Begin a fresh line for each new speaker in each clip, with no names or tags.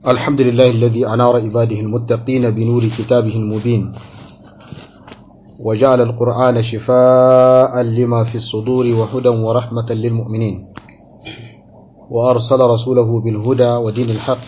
الحمد لله الذي أنار عباده المتقين بنور كتابه المبين وجعل القرآن شفاء لما في الصدور وهدى ورحمة للمؤمنين وأرسل رسوله بالهدى ودين الحق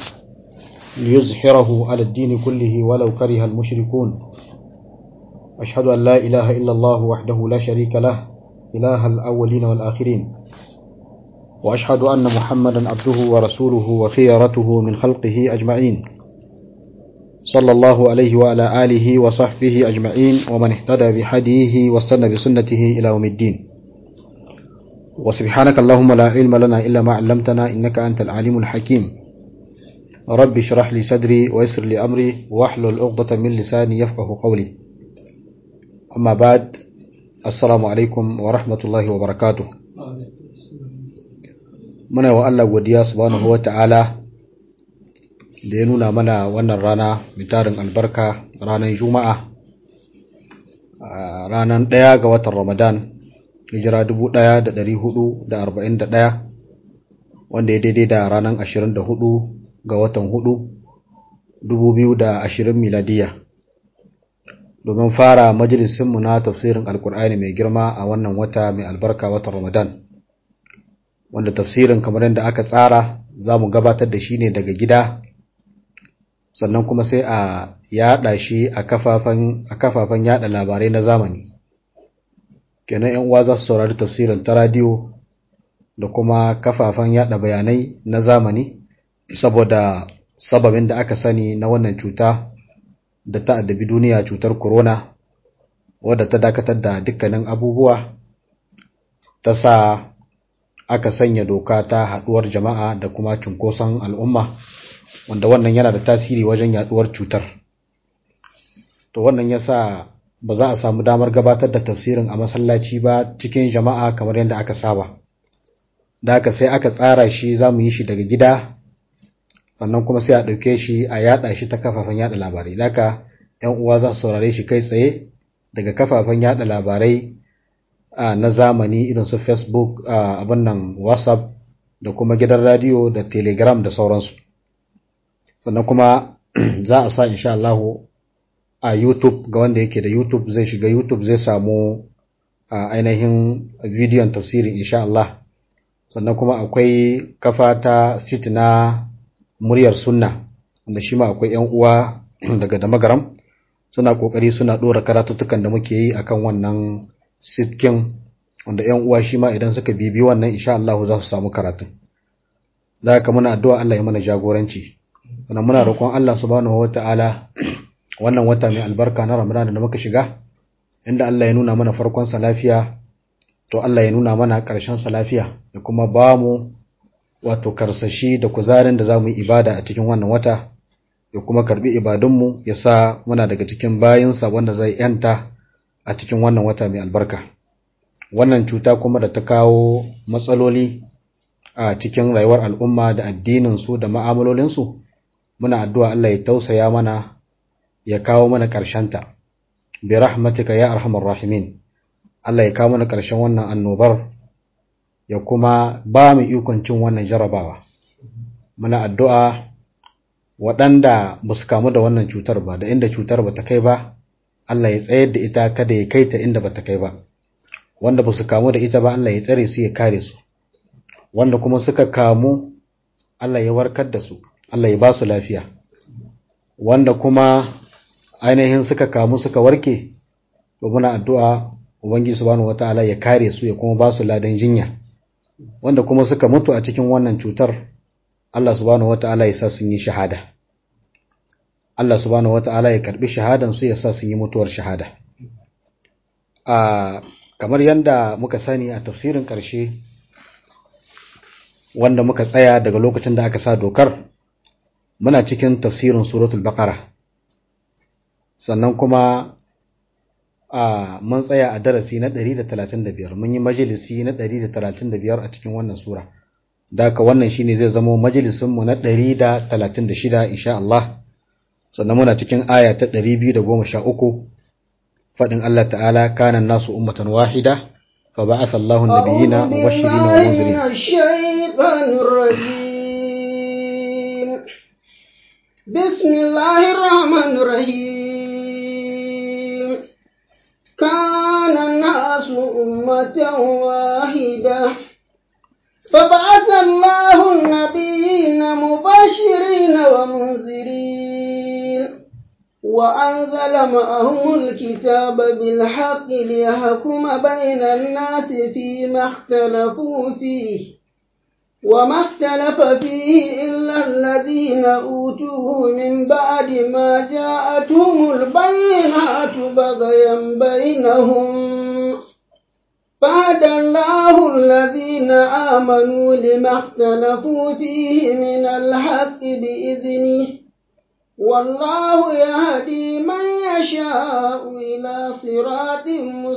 ليزحره على الدين كله ولو كره المشركون أشهد أن لا إله إلا الله وحده لا شريك له إله الأولين والآخرين وأشهد أن محمدا عبده ورسوله وخيرته من خلقه أجمعين صلى الله عليه وعلى آله وصحبه أجمعين ومن اهتدى بحديه واستنى بسنته إلى يوم الدين وسبحانك اللهم لا علم لنا إلا ما علمتنا إنك أنت العليم الحكيم رب اشرح لي صدري ويسر لي أمري واحلل عقدة من لساني يفقه قولي أما بعد السلام عليكم ورحمة الله وبركاته muna wa Allah godiya subhanahu wata'ala da ya nuna mana wannan rana mai tarin albarka ranar juma'a ranar ɗaya ga watan ramadan hijira 1441 wanda ya daidai da ranar 24 ga watan 4 2020 miladiya domin fara majalisinmu na tafsirin alkur'ani mai girma a wannan wata mai albarka watan ramadan wanda tafsirin kamar yadda aka tsara za mu gabatar da shi ne daga gida sannan kuma sai a yada shi a kafafen yada labarai na zamani kenan yan uwa za su saurari tafsirin ta radiyo da kuma kafafen yada bayanai na zamani saboda sababin da aka sani na wannan cuta da ta addabi duniya cutar corona wadda ta dakatar da dukkanin abubuwa ta sa aka sanya doka ta haduwar jama'a da kuma cunkoson al'umma wanda wannan yana da tasiri wajen yaduwar cutar to wannan yasa ba za a samu damar gabatar da tafsirin a masallaci ba cikin jama'a kamar yadda aka saba da aka sai aka tsara shi za mu yi shi daga gida sannan kuma sai a ɗauke shi a yada shi ta kafafen yada labarai da aka ‘yan uwa za su saurare shi kai tsaye daga kafafen yada labarai Uh, na zamani irin su facebook uh, abin nan whatsapp da kuma gidan radio da telegram da sauransu sannan kuma za a sa insha Allah a youtube ga wanda yake da youtube zai shiga youtube zai samu uh, ainihin bidiyon tafsirin insha Allah sannan kuma akwai kafa ta sit na muryar sunna wanda shi ma akwai yan uwa daga damagaram suna kokari suna dora karatuttukan da muke yi akan wannan sitkin wanda ‘yan uwa shi ma idan suka bibi wannan insha Allah za su samu karatun. Da haka muna addu'a Allah ya mana jagoranci. Wannan muna roƙon Allah subhanahu wa ta'ala wannan wata mai albarka na Ramadan da muka shiga, inda Allah ya nuna mana farkon sa lafiya, to Allah ya nuna mana ƙarshen sa lafiya, da kuma ba mu wato karsashi da kuzarin da za mu yi ibada a cikin wannan wata, ya kuma karɓi ibadunmu ya sa muna daga cikin bayinsa wanda zai ‘yanta a cikin wannan wata mai albarka wannan cuta kuma da ta kawo matsaloli a cikin rayuwar al'umma da addininsu da ma'amalolinsu muna addu'a Allah ya tausaya mana ya kawo mana ƙarshenta bi rahmatika ya arhamar rahimin Allah ya kawo mana ƙarshen wannan annobar ya kuma ba mu ikon cin wannan jarabawa muna addu'a waɗanda ba su kamu da wannan cutar ba da inda cutar ba ta kai ba Allah ya tsayar da ita kada ya kai ta inda bata kai ba wanda ba su kamu da ita ba Allah ya tsare su ya kare su wanda kuma suka kamu Allah ya warkar da su Allah ya ba su lafiya wanda kuma ainihin suka kamu suka warke to muna addu'a ubangiji subhanahu wataala ya kare su ya kuma ba su ladan jinya wanda kuma suka mutu a cikin wannan cutar Allah subhanahu wataala ya sa sun yi shahada Allah subhanahu wata'ala ya karbi shahadan su ya sa sun yi mutuwar shahada. A kamar yadda muka sani a tafsirin ƙarshe wanda muka tsaya daga lokacin da aka sa dokar muna cikin tafsirin suratul baqara sannan kuma a mun tsaya a darasi na 135 mun yi majalisi na 135 a cikin wannan sura da haka wannan shine zai zama majalisinmu na 136 insha Allah sannan muna cikin aya ta 213 fadin Allah ta'ala kana nasu ummatan wahida fa ba'atha Allahu an-nabiyina mubashirin wa munzirin
بسم الله الرحمن الرحيم كان الناس أمة واحدة فبعث الله النبيين مبشرين ومنذرين وأنزل معهم الكتاب بالحق ليحكم بين الناس فيما اختلفوا فيه وما اختلف فيه إلا الذين أوتوه من بعد ما جاءتهم البينات بغيا بينهم فهدى الله الذين آمنوا لما اختلفوا فيه من الحق بإذنه والله يهدي من يشاء إلى صراط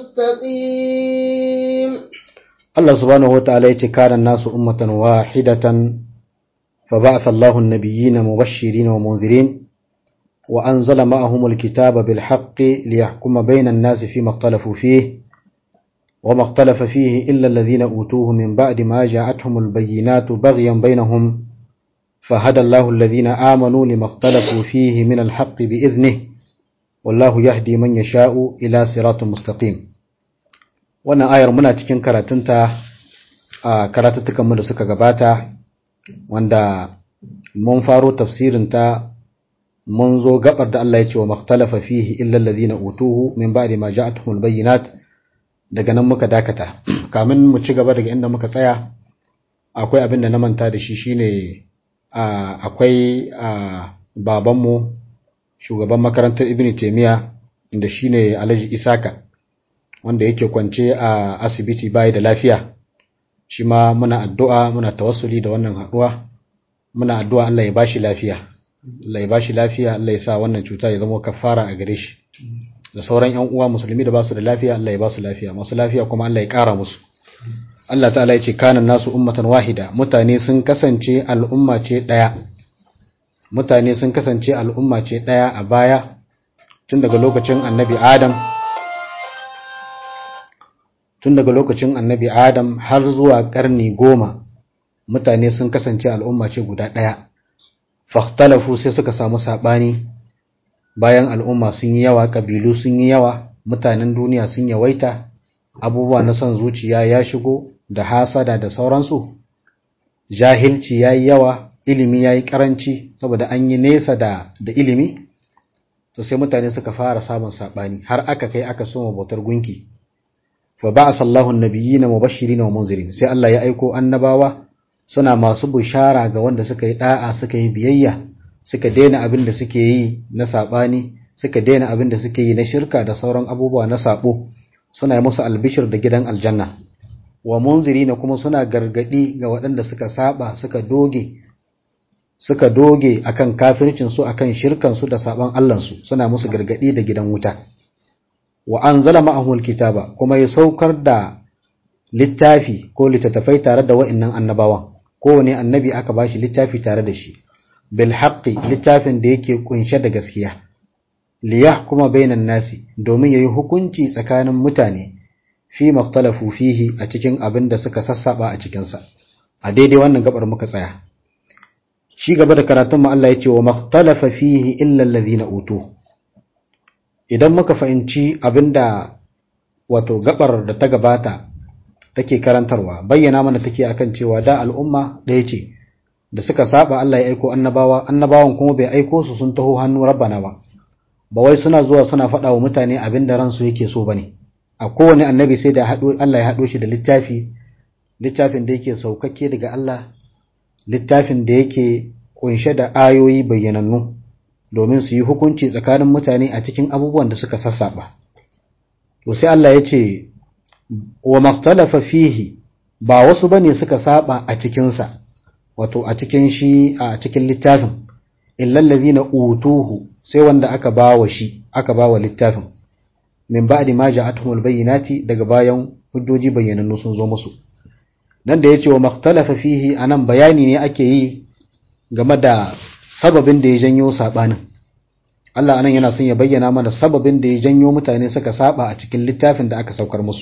مستقيم
Allah subhanahu wa ta'ala yace kana nasu ummatan wahidatan fa ba'atha Allahu an-nabiyyina mubashirin wa munzirin wa anzala ma'ahum al-kitaba bil haqqi liyahkuma bayna an-nasi fima ikhtalafu fihi wa ma ikhtalafa fihi illa alladhina utuhu min ba'di ma ja'atuhum al-bayyinatu baghyan bainahum فهدى الله الذين آمنوا لما اختلفوا فيه من الحق بإذنه والله يهدي من يشاء إلى صراط مستقيم wannan ayar muna cikin karatunta a karatuttukanmu da suka gabata wanda mun faro tafsirinta mun zo gabar da Allah ya ce wa makhtalafa fihi illa allazina utuhu min ba'di ma ja'atuhumul bayyinat daga nan muka dakata kamin mu ci gaba daga inda muka tsaya akwai abin da na manta da shi shine akwai babanmu shugaban makarantar Ibn Taymiyyah inda shine Alhaji Isaka wanda yake kwance a asibiti bai da lafiya shi ma muna addu'a muna tawassuli da wannan haduwa muna addu'a Allah ya bashi lafiya Allah ya bashi lafiya Allah ya sa wannan cuta ya zama kafara a gare shi da sauran ƴan uwa musulmi da basu da lafiya Allah ya basu lafiya masu lafiya kuma Allah ya ƙara musu Allah ta'ala ya ce kanan nasu ummatan wahida mutane sun kasance al'umma ce daya mutane sun kasance al'umma ce daya a baya tun daga lokacin annabi Adam tun daga lokacin annabi Adam har zuwa ƙarni goma mutane sun kasance al'umma ce guda ɗaya. Fahtalafu sai suka samu saɓani bayan al'umma sun yi yawa, ƙabilu sun yi yawa, mutanen duniya sun yawaita, abubuwa na son zuciya ya shigo da hasada da sauransu. Jahilci ya yi yawa, ilimi ya yi ƙaranci, saboda an yi nesa da, da ilimi, to sai mutane suka fara samun saɓani har aka kai aka soma bautar gunki. fa ba'asa Allahu an-nabiyyina mubashirin wa munzirin sai Allah ya aiko annabawa suna masu bushara ga wanda suka yi da'a suka yi biyayya suka daina abin da suke yi na sabani suka daina abin da suke yi na shirka da sauran abubuwa na sabo suna yi musu albishir da gidan aljanna wa munzirina kuma suna gargadi ga waɗanda suka saba suka doge suka doge akan kafircin su akan shirkan su da saban Allah su suna musu gargadi da gidan wuta wa anzala ma'ahu alkitaba kuma ya saukar da littafi ko littattafai tare da wa'annan annabawan kowane annabi aka bashi littafi tare da shi bil haqqi littafin da yake kunshe da gaskiya li yahkuma bainan nasi domin yayi hukunci tsakanin mutane fi makhtalafu fihi a cikin abin da suka sassaba a cikin sa a daidai wannan gabar muka tsaya shi gaba da karatun mu Allah ya ce wa makhtalafa fihi illa allazina utuhu idan muka fahimci abinda wato gabar da ta gabata take karantarwa bayyana mana take akan cewa da al'umma ɗaya ce da suka saba Allah ya aiko annabawa annabawan kuma bai aiko su sun taho hannu rabbana ba ba wai suna zuwa suna faɗa wa mutane abinda ransu yake so bane a kowane annabi sai da haɗo Allah ya haɗo shi da littafi littafin da yake saukakke daga Allah littafin da yake kunshe da ayoyi bayyanannu domin su yi hukunci tsakanin mutane a cikin abubuwan da suka sassaba. To sai Allah ya ce, wa maktalafa fihi ba wasu ba ne suka saba a cikinsa, wato a cikin shi a cikin littafin, illallazi na utuhu sai wanda aka ba wa shi, aka ba wa littafin, min ba'di ma ja'atuhumul bayyinati daga bayan hujjoji bayyanannu sun zo musu. Nan da ya ce wa maktalafa fihi anan bayani ne ake yi game da sababin da ya janyo sabanin Allah anan yana son ya bayyana mana sababin da ya janyo mutane suka saba a cikin littafin da aka saukar musu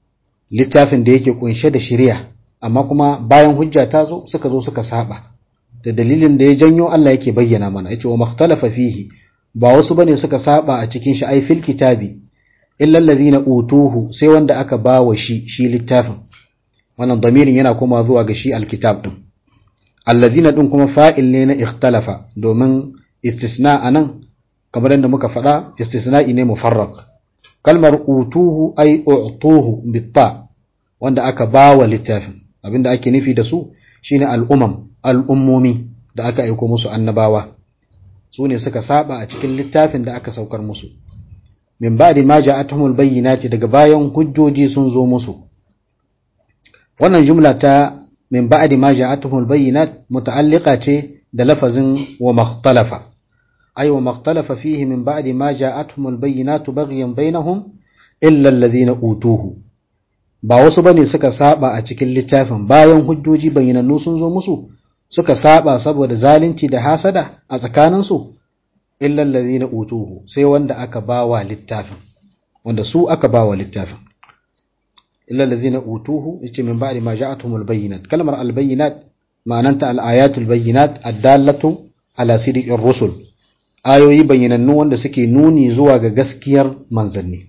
littafin da yake kunshe da shari'a amma kuma bayan hujja ta zo suka zo suka saba da dalilin da ya janyo Allah yake bayyana mana yace wa makhtalafa fihi ba wasu bane suka saba a cikin shi ai fil kitabi illa allazina utuhu sai wanda aka bawa shi shi littafin wannan damirin yana kuma zuwa ga shi alkitab din allazina din kuma fa'il ne na ikhtalafa domin istisna anan kamar yadda muka faɗa istisna'i ne mufarraq kalmar utuhu ai utuhu bitta wanda aka bawa littafin abinda ake nufi da su shine al'umam al'ummomi da aka aiko musu annabawa su ne suka saba a cikin littafin da aka saukar musu min ba'di ma ja'atuhumul bayyinati daga bayan hujjoji sun zo musu wannan jumla ta min ba'di ma ja'atuhumul bayyinat muta'alliqa ce da lafazin wa makhtalafa ay wa makhtalafa fihi min ba'di ma ja'atuhumul bayyinatu baghyan bainahum illa alladhina utuhu ba wasu bane suka saba a cikin littafin bayan hujjoji bayyanannu sun zo musu suka saba saboda zalunci da hasada a tsakaninsu illa allazina utuhu sai wanda aka bawa littafin wanda su aka bawa littafin illa allazina utuhu yace min ba'di ma ja'atuhumul bayyinat kalmar al bayyinat ma'ananta al ayatul bayyinat ad-dallatu ala sidiqir rusul ayoyi bayyanannu wanda suke nuni zuwa ga gaskiyar manzanni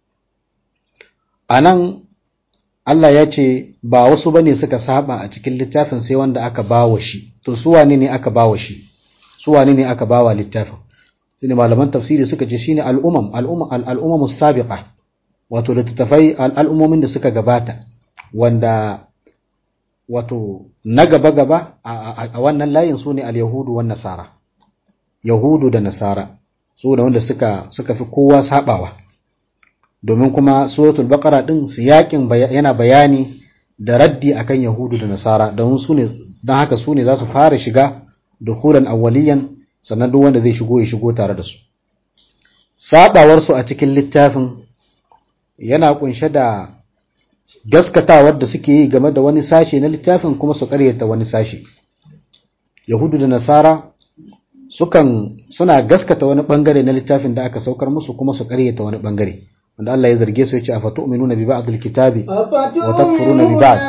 anan Allah ya ce ba wasu bane suka saba a cikin littafin sai wanda aka bawa shi to su wane ne aka bawa shi su wane ne aka bawa littafin shine malaman tafsiri suka ce shine al'umam al'umma al'umam sabiqa wato littattafai al'ummomin da suka gabata wanda wato na gaba gaba a wannan layin su ne al-yahudu wan nasara yahudu da nasara su da wanda suka suka fi kowa sabawa domin kuma suratul baqara din siyakin yana bayani da raddi akan yahudu da nasara don su ne don haka su ne za su fara shiga dukhulan awwaliyan sannan duk wanda zai shigo ya shigo tare da su sabawar su a cikin littafin yana kunshe da gaskatawar da suke yi game da wani sashe na littafin kuma su karyata wani sashe yahudu da nasara sukan suna gaskata wani bangare na littafin da aka saukar musu kuma su karyata wani bangare wanda Allah ya zarge su ya ce a fatu'minuna bi ba'dil kitabi wa takfuruna bi ba'd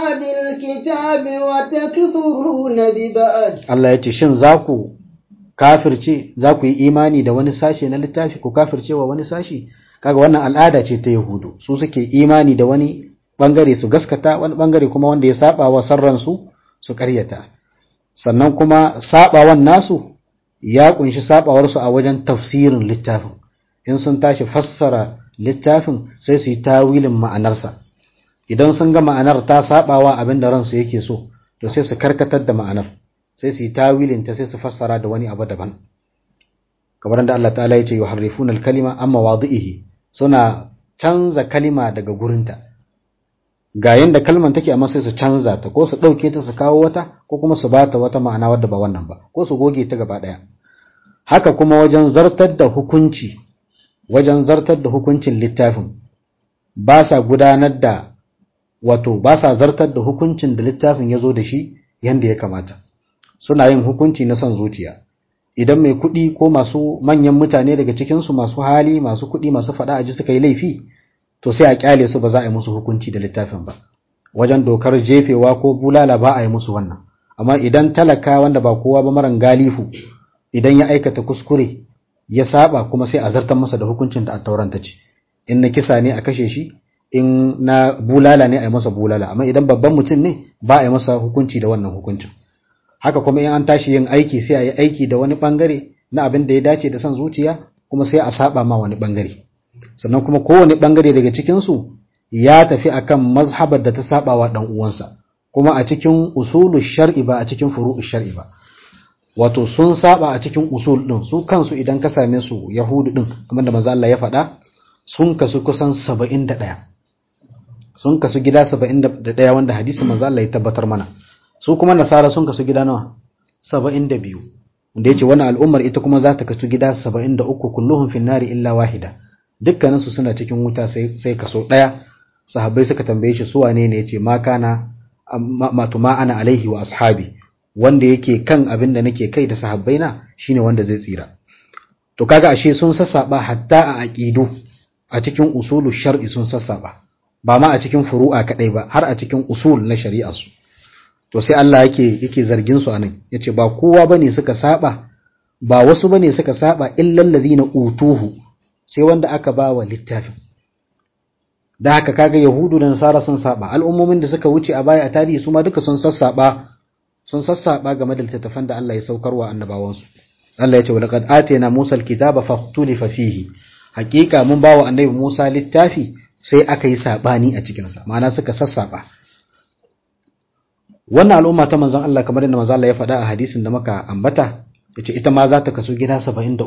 Allah ya ce shin za ku kafirce za ku yi imani da wani sashe na littafi ku kafirce wa wani sashi kaga wannan al'ada ce ta yahudu su suke imani da wani bangare su gaskata wani bangare kuma wanda ya saba wa sarran su su karyata sannan kuma sabawan nasu ya kunshi sabawar su a wajen tafsirin littafin in sun tashi fassara littafin sai su yi tawilin ma'anarsa idan sun ga ma'anar ta sabawa abin da ransu yake so to sai su karkatar da ma'anar sai su yi tawilin ta sai su fassara da wani abu daban kamar da Allah ta'ala ya ce yuharrifuna al-kalima amma wadihi suna canza kalima daga gurinta ga yanda kalman take amma sai su canza ta ko su dauke ta su kawo wata ko kuma su bata wata ma'ana wadda ba wannan ba ko su goge ta gaba daya haka kuma wajen zartar da hukunci wajen zartar da hukuncin littafin ba sa gudanar da wato ba sa zartar da hukuncin da littafin ya zo da shi yadda ya kamata suna yin hukunci na son zuciya idan mai kuɗi ko masu manyan mutane daga cikinsu masu hali masu kuɗi masu faɗa aji suka yi laifi to sai a kyale su ba za a yi musu hukunci da littafin ba wajen dokar jefewa ko bulala ba a yi musu wannan amma idan talaka wanda ba kowa ba maran galifu idan ya aikata kuskure ya saba kuma sai a zartar masa da hukuncin da attauran ta ce in na kisa ne a kashe shi in na bulala ne a yi masa bulala amma idan babban mutum ne ba a yi masa hukunci da wannan hukuncin haka kuma in an tashi yin aiki sai a yi aiki da wani bangare na abin da ya dace da son zuciya kuma sai a saba ma wani bangare sannan kuma kowane bangare daga cikinsu ya tafi akan mazhabar da ta saba wa dan uwansa kuma a cikin usulu shar'i ba a cikin furu'u shar'i ba wato sun saba a cikin usul din su kansu idan ka same su yahudu din kamar da manzo Allah ya faɗa sun kasu kusan 71 sun kasu gida 71 wanda hadisi manzo Allah ya tabbatar mana su kuma nasara sun kasu gida nawa 72 wanda yace wannan al'ummar ita kuma za ta kasu gida 73 kulluhum fin nari illa wahida dukkanin su suna cikin wuta sai sai kaso daya sahabbai suka tambaye shi su wane ne yace ma kana ma tuma ana alaihi wa ashabi wanda yake kan abin da nake kai da sahabbaina shine wanda zai tsira to kaga ashe sun sassaba hatta a aqidu a cikin usulu shar'i sun sassaba ba ma a cikin furu'a kadai ba har a cikin usul na shari'a su to sai Allah yake yake zargin su anan yace ba kowa bane suka saba ba wasu bane suka saba illal ladina utuhu sai wanda aka ba wa littafin da haka kaga yahudu da nasara sun saba al'ummomin da suka wuce a baya a tarihi su ma duka sun sassaba sun sassaba game da littattafan da Allah ya saukarwa annabawansu Allah ya ce walaqad atayna Musa alkitaba fakhtulifa fihi hakika mun bawa annabi Musa littafi sai aka yi sabani a cikin sa ma'ana suka sassaba wannan al'umma ta manzon Allah kamar yadda manzon Allah ya faɗa a hadisin da muka ambata yace ita ma za ta kaso gida 73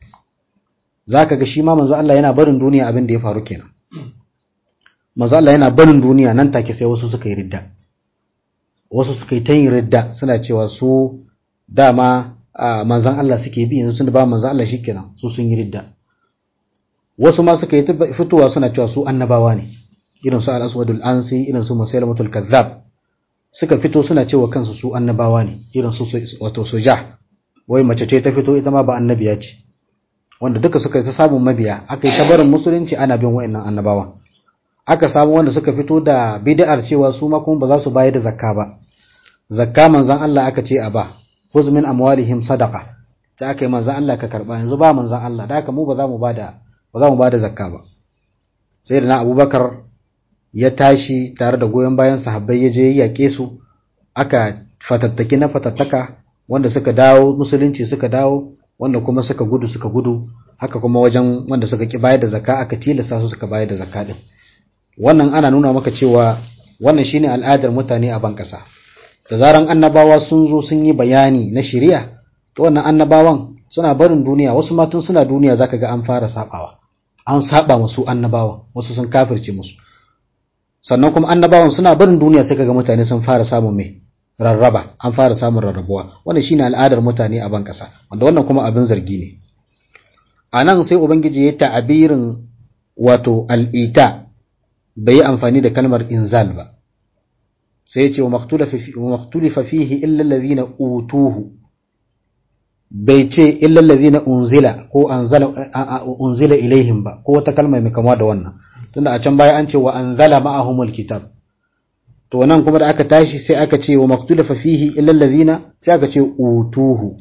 zaka ga shi ma manzon Allah yana barin duniya abin da ya faru kenan manzon Allah yana barin duniya nan take sai wasu suka yi ridda wasu suka yi ta yin ridda suna cewa su dama manzan Allah suke bi yanzu tunda ba manzan Allah shikenan su sun yi ridda wasu ma suka yi fitowa suna cewa su annabawa ne irin su al-aswadul ansi irin su musailamatul kazzab suka fito suna cewa kansu su annabawa ne irin su wato sujah wai mace ce ta fito ita ma ba annabiya ce wanda duka suka yi ta samun mabiya aka yi ta barin musulunci ana bin wa'annan annabawa aka samu wanda suka fito da bid'ar cewa su ma kuma ba za su bayar da zakka ba zakka manzan Allah aka ce a ba khuz min amwalihim sadaqa ta aka yi manzan Allah ka karba yanzu ba manzan Allah da haka mu ba za mu bada ba za mu bada zakka ba sai da na Abubakar ya tashi tare da goyon bayan sahabbai ya je ya yake su aka fatattaki na fatattaka wanda suka dawo musulunci suka dawo wanda kuma suka gudu suka gudu haka kuma wajen wanda suka ki bayar da zakka aka tilasta su suka bayar da zakka din wannan ana nuna maka cewa wannan shine al'adar mutane a ban kasa da zaran annabawa sun zo sun yi bayani na shari'a to wannan annabawan suna barin duniya wasu ma tun suna duniya zaka ga an fara sabawa an saba musu annabawa wasu sun kafirce musu sannan kuma annabawan suna barin duniya sai kaga mutane sun fara samun mai rarraba an fara samun rarrabuwa wannan shine al'adar mutane a ban kasa wanda wannan kuma abin zargi ne a nan sai ubangiji ya ta'abirin wato al'ita bai yi amfani da kalmar inzal ba sai ya ce wa maktulifa fihi illa allazina utuhu bai ce illa allazina unzila ko anzala unzila ilaihim ba ko wata kalma mai kama da wannan tunda a can baya an ce wa anzala ma'ahumul kitab to nan kuma da aka tashi sai aka ce wa maktulifa fihi illa allazina sai aka ce utuhu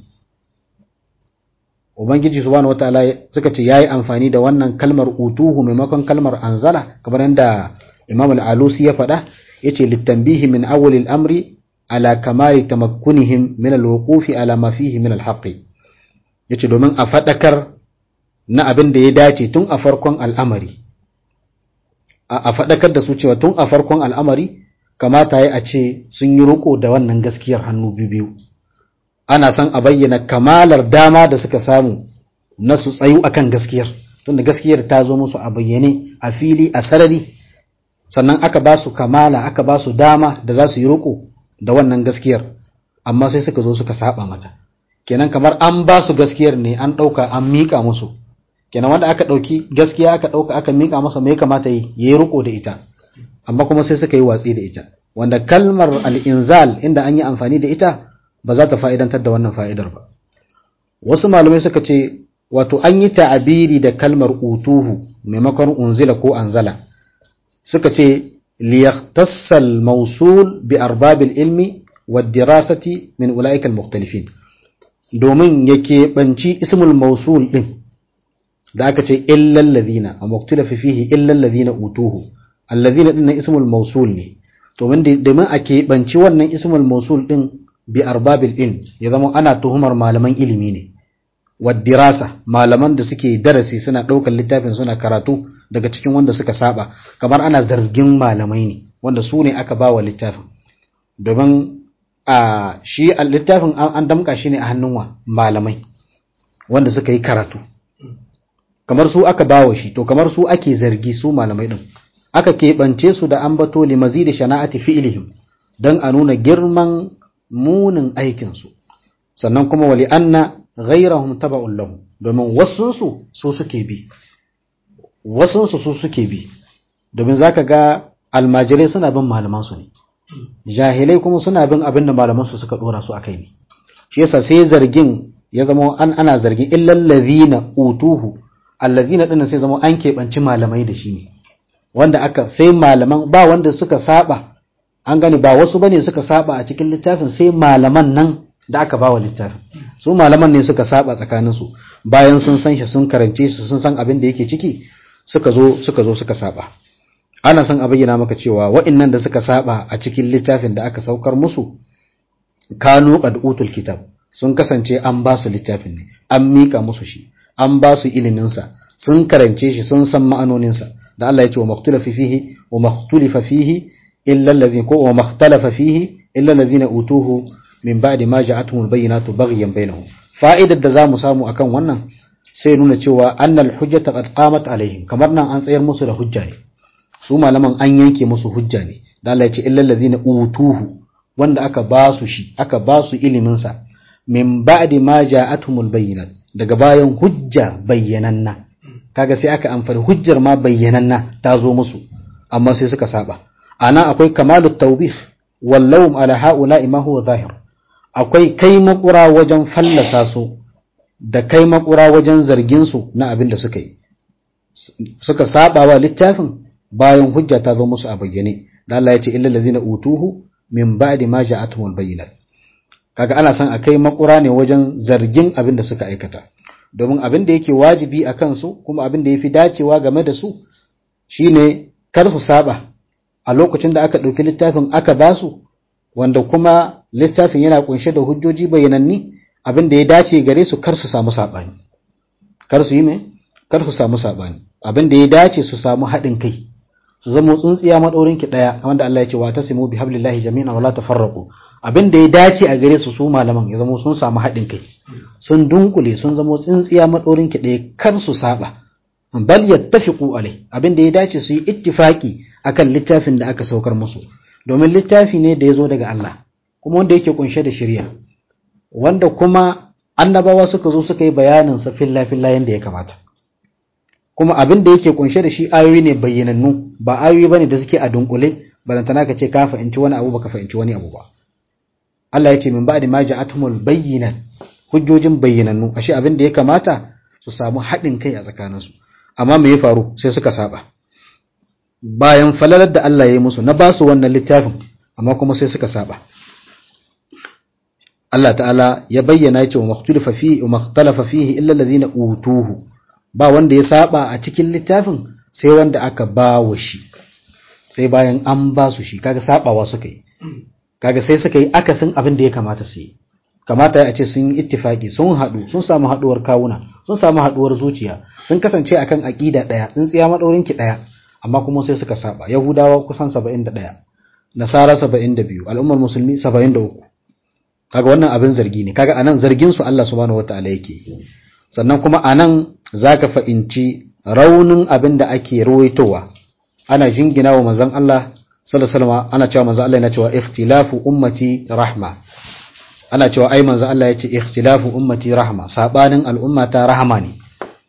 ubangiji subhanahu wataala suka ce yayi amfani da wannan kalmar utuhu maimakon kalmar anzala kamar yadda imam al-alusi ya faɗa yace litanbihi min awwal al-amri ala kamali tamakkunihim min al-wuqufi ala ma fihi min al-haqq yace domin a fadakar na abin da ya dace tun a farkon al'amari a fadakar da su cewa tun a farkon al'amari kamata ya a ce sun yi riko da wannan gaskiyar hannu biyu ana son a bayyana kamalar dama da suka samu na su tsayu akan gaskiyar tunda gaskiyar ta zo musu a bayyane a fili a sarari sannan aka ba su kamala aka ba su dama da za su yi riko da wannan gaskiyar amma sai suka zo suka saba mata kenan kamar an ba su gaskiyar ne an ɗauka an miƙa musu kenan wanda aka ɗauki gaskiya aka ɗauka aka miƙa masa me kamata yi ya yi riko da ita amma kuma sai suka yi watsi da ita wanda kalmar al'inzal inda an yi amfani da ita ba za ta fa'idantar da wannan fa'idar ba. Wasu malamai suka ce, wato an yi ta'abiri da kalmar utuhu maimakon unzila ko anzala, suka ce, liyaktassal mausul bi arbabil ilmi wa dirasati min ula'ikal muktalifin domin ya keɓanci ismul mausul ɗin da aka ce illallazina a muktalafi fihi illallazina utuhu allazina ɗin na ismul mausul ne domin a keɓanci wannan ismul mausul ɗin bi arbabil ilm ya zama ana tuhumar malaman ilimi ne wadirasa malaman da suke darasi suna ɗaukar littafin suna karatu daga cikin wanda suka saba kamar ana zargin malamai ne wanda su ne aka bawa littafin domin a shi littafin an damka shi ne a hannun wa malamai wanda suka yi karatu kamar su aka bawa shi to kamar su ake zargi su malamai din aka keɓance su da ambato limazi da shana'ati fi'ilihim don a nuna girman munin aikinsu sannan kuma wali anna ghairahum taba'un lahum domin wasunsu su suke bi wasunsu su suke bi domin zaka ga almajirai suna bin malamansu ne jahilai kuma suna bin abin da malamansu suka dora su akai ne shi yasa sai zargin ya zama an ana zargin illal ladhina utuhu allazina dinnan sai zama an keɓanci malamai da shi ne wanda aka sai malaman ba wanda suka saba an gani ba wasu bane suka saba a cikin littafin sai malaman nan da aka bawa littafin su malaman ne suka saba tsakanin su bayan sun san shi sun karance su sun san abin da yake ciki suka zo suka zo suka saba ana son a bayyana maka cewa wa'annan da suka saba a cikin littafin da aka saukar musu kanu qad utul kitab sun kasance an ba su littafin ne an mika musu shi an ba su ilimin sa sun karance shi sun san ma'anonin sa da Allah ya ce wa maktulafa fihi wa maktulifa fihi illa alladhina ko wa makhtalafa fihi illa alladhina utuhu min ba'di ma ja'atuhum bayyinatu baghyan bainahum fa'idar da zamu samu akan wannan sai nuna cewa annal hujjata qad qamat alaihim kamar nan an tsayar musu da hujja ne su malaman an yanke musu hujja ne da Allah ya ce illal ladzina utuhu wanda aka ba su shi aka ba su ilimin sa min ba'di ma ja'atuhumul bayyinat daga bayan hujja bayyananna kaga sai aka amfani hujjar ma bayyananna ta zo musu amma sai suka saba ana akwai kamalut tawbih wallawm ala haula ma huwa zahir akwai kai makura wajen fallasa su da kai makura wajen zargin su na abin da suka yi suka saba wa littafin bayan hujja ta zo musu a bayyane da Allah ya ce illal ladzina utuhu min ba'di ma ja'atuhumul bayyinat kaga ana san akai makura ne wajen zargin abin da suka aikata domin abin da yake wajibi a kansu kuma abin da yafi dacewa game da su shine kar su saba a lokacin da aka ɗauki littafin aka ba su wanda kuma littafin yana kunshe da hujjoji bayyananni abin da ya dace gare su kar su samu saɓani kar su yi mai kar su samu saɓani abin da ya dace su samu haɗin kai su zama tsuntsiya maɗaurin ki ɗaya wanda Allah ya ce wa tasimu bi hablillahi jami'an wala tafarraqu abin da ya dace a gare su su malaman ya zama sun samu haɗin kai sun dunkule sun zama tsintsiya maɗaurin ki ɗaya kar su saba bal yattafiqu alai abin da ya dace su yi ittifaki akan littafin da aka saukar musu domin littafi ne da ya zo daga Allah kuma wanda yake kunshe da shari'a wanda kuma annabawa suka zo suka yi bayanin sa filla filla yanda ya kamata kuma abin da yake kunshe da shi ayoyi ne bayyanannu ba ayoyi bane da suke a dunkule barantana ka ce ka fahimci wani abu baka fahimci wani abu ba Allah ya ce min ba'di ma ja'atumul bayyinat hujjojin bayyanannu ashe abin da ya kamata su samu haɗin kai a tsakaninsu amma me ya faru sai suka saba bayan falalar da Allah ya yi musu na ba su wannan littafin amma kuma sai suka saba Allah ta'ala ya bayyana ya ce wa makhtalafa fihi wa makhtalafa fihi illa allazina utuhu ba wanda ya saba a cikin littafin sai wanda aka ba wa shi sai bayan an ba su shi kaga sabawa suka yi kaga sai suka yi akasin abin da ya kamata su yi kamata a ce sun yi ittifaki sun haɗu sun samu haɗuwar kawuna sun samu haɗuwar zuciya sun kasance akan aƙida ɗaya tsintsiya maɗaurin ki ɗaya amma kuma sai suka saba yahudawa kusan 71 nasara 72 al'ummar musulmi 73 kaga wannan abin zargi ne kaga anan zargin su Allah subhanahu wataala yake sannan kuma anan zaka fa'inci raunin abin da ake ruwaitowa ana jingina wa manzon Allah sallallahu alaihi wasallam ana cewa manzon Allah yana cewa ikhtilafu ummati rahma ana cewa ai manzon Allah yace ikhtilafu ummati rahma sabanin al'ummata rahama ne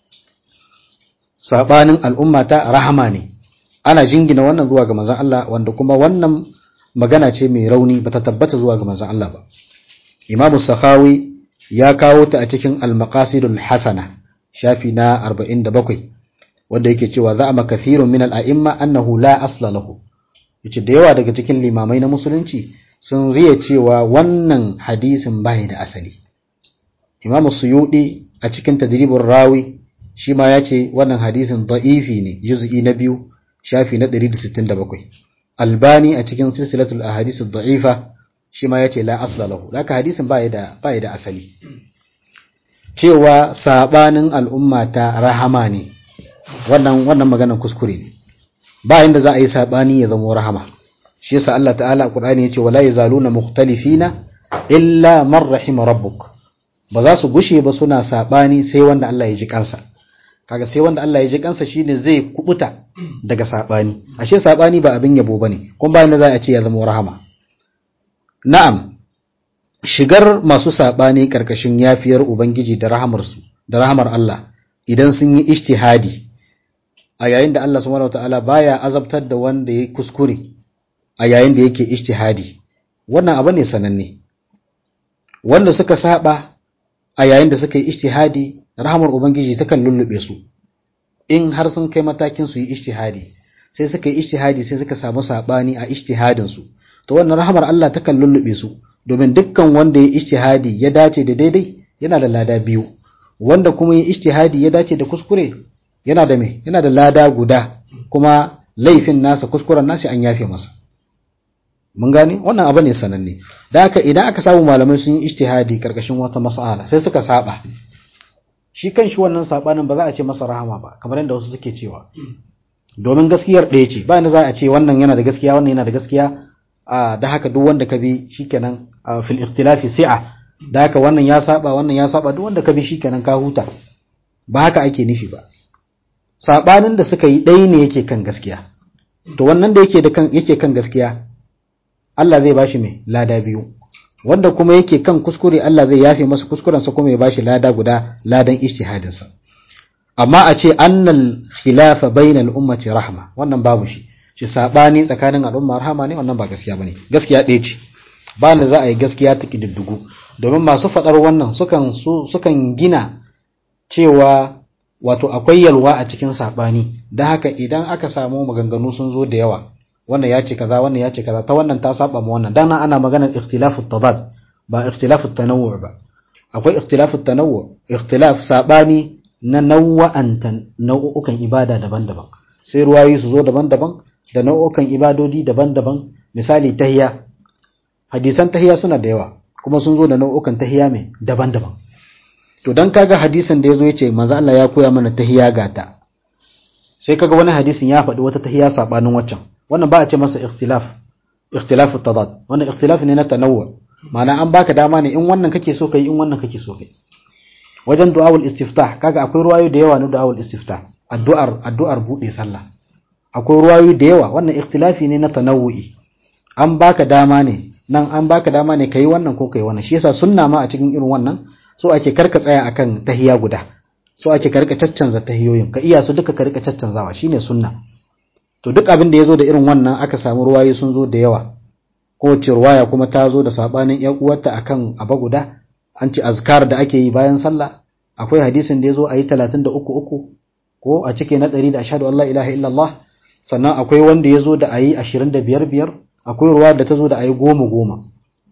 sabanin al'ummata rahama ne ana jingina wannan zuwa ga manzon Allah wanda kuma wannan magana ce mai rauni bata tabbata zuwa ga manzon Allah ba Imam Sakhawi ya kawo ta a cikin Al-Maqasidul Hasana shafi na 47 wanda yake cewa za a makafirun min al-a'imma annahu la asla lahu yace da yawa daga cikin limamai na musulunci sun riya cewa wannan hadisin bai da asali Imam Suyudi a cikin Tadribur Rawi shi ma yace wannan hadisin da'ifi ne juz'i na biyu shafi na 167 albani a cikin silsilatul ahadith ad-da'ifa shi ma yace la asla lahu haka hadisin ba da ba da asali cewa sabanin al'umma ta rahama ne wannan wannan maganar kuskure ne ba inda za a yi sabani ya zama rahama shi yasa Allah ta'ala a Qur'ani yace wala yazaluna mukhtalifina illa man rahima rabbuk ba za su gushe ba suna sabani sai wanda Allah ya ji kansa kaga sai wanda Allah ya ji kansa shine zai kubuta daga sabani ashe sabani ba abin yabo bane kuma bayan da za a ce ya zama rahama na'am shigar masu sabani karkashin yafiyar ubangiji da rahamar su da rahamar Allah idan sun yi ijtihadi a yayin da Allah subhanahu wataala baya azabtar da wanda ya kuskure a yayin da yake ijtihadi wannan abu ne sananne wanda suka saba a yayin da suka yi ijtihadi rahamar ubangiji takan lullube su in har sun kai matakin su yi ijtihadi sai suka yi ijtihadi sai suka samu sabani a ijtihadin su to wannan rahamar Allah takan lullube su domin dukkan wanda ya ijtihadi ya dace da daidai yana da lada biyu wanda kuma ya ijtihadi ya dace da kuskure yana da me yana da lada guda kuma laifin nasa kuskuren nasa an yafe masa mun gane wannan abu ne sananne da haka idan aka samu malamai sun yi ijtihadi karkashin wata mas'ala sai suka saba shi kan shi wannan sabanin ba za a ce masa rahama ba kamar yadda wasu suke cewa domin gaskiyar ɗaya ce ba za a ce wannan yana da gaskiya wannan yana da gaskiya da haka duk wanda ka bi shikenan fil ikhtilafi si'a da haka wannan ya saba wannan ya saba duk wanda ka bi shikenan ka huta ba haka ake nufi ba sabanin da suka yi ɗaya ne yake kan gaskiya to wannan da yake da kan yake kan gaskiya Allah zai bashi mai lada biyu wanda kuma yake kan kuskure Allah zai yafe masa kuskuren sa kuma ya bashi lada guda ladan ijtihadin sa amma a ce annal khilafa bainal ummati rahma wannan babu shi shi sabani tsakanin al'umma rahama ne wannan ba gaskiya bane gaskiya ɗaya ce ba da za a yi gaskiya ta kididdigu domin masu faɗar wannan sukan sukan gina cewa wato akwai yalwa a cikin sabani da haka idan aka samu maganganu sun zo da yawa wannan ya ce kaza wannan ya ce kaza ta wannan ta saba ma wannan dan ana maganar ikhtilafu tadad ba ikhtilafu tanawwu ba akwai ikhtilafu tanawwu ikhtilaf sabani na nawa'antan nau'ukan ibada daban-daban sai ruwayi su zo daban-daban da nau'ukan ibadodi daban-daban misali tahiya hadisan tahiya suna da yawa kuma sun zo da nau'ukan tahiya mai daban-daban to dan kaga hadisin da yazo yace manzo Allah ya koya mana tahiya gata sai kaga wani hadisin ya faɗi wata tahiya sabanin waccan wannan ba a ce masa ikhtilaf ikhtilaf tadad wannan ikhtilaf ne na tanawwu ma'ana an baka dama ne in wannan kake so kai in wannan kake so kai wajen du'awul istiftah kaga akwai ruwayo da yawa na du'awul istiftah addu'ar addu'ar bude sallah akwai ruwayo da yawa wannan ikhtilafi ne na tanawu'i an baka dama ne nan an baka dama ne kai wannan ko kai wannan shi yasa sunna ma a cikin irin wannan so ake karka tsaya akan tahiya guda so ake karka caccanza tahiyoyin ka iya su duka ka rika caccanzawa shine sunna to duk abin da yazo da irin wannan aka samu ruwayo sun zo da yawa kowace ruwaya kuma ta zo da sabanin yan uwarta akan aba guda an ce azkar da ake yi bayan sallah akwai hadisin da ya zo a yi talatin da uku uku ko a cike na ɗari da ashadu Allah ilaha illallah sannan akwai wanda ya zo da a yi ashirin da biyar biyar akwai ruwa da ta zo da a yi goma goma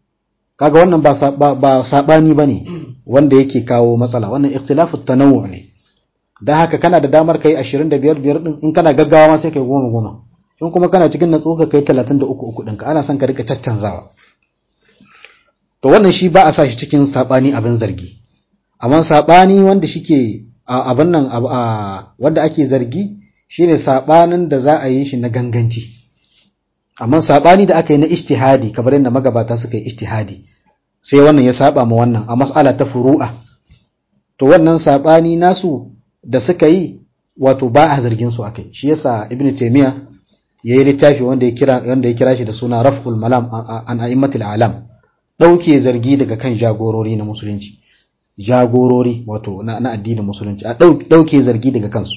kaga wannan ba saɓani ba ne wanda yake kawo matsala wannan ikhtilafu tanawu ne da haka kana da damar kai ashirin da biyar biyar ɗin in kana gaggawa ma sai kai goma goma in kuma kana cikin natsuwa ka kai talatin da uku uku ɗinka ana son ka rika caccanzawa to wannan shi ba a sa shi cikin sabani abin zargi amma sabani wanda shike abin nan wanda ake zargi shine sabanin da za a yi shi na ganganci amma sabani da aka yi na ijtihadi kamar yadda magabata suka yi ijtihadi sai wannan ya saba ma wannan a mas'ala ta furu'a to wannan sabani nasu da suka yi wato ba a zargin su akai shi yasa ibnu taymiya yayi littafi wanda ya kira wanda ya kira shi da suna raf'ul malam an a'immatil alam ɗauke zargi daga kan jagorori na musulunci jagorori wato na, na addinin musulunci a ɗauke zargi daga kansu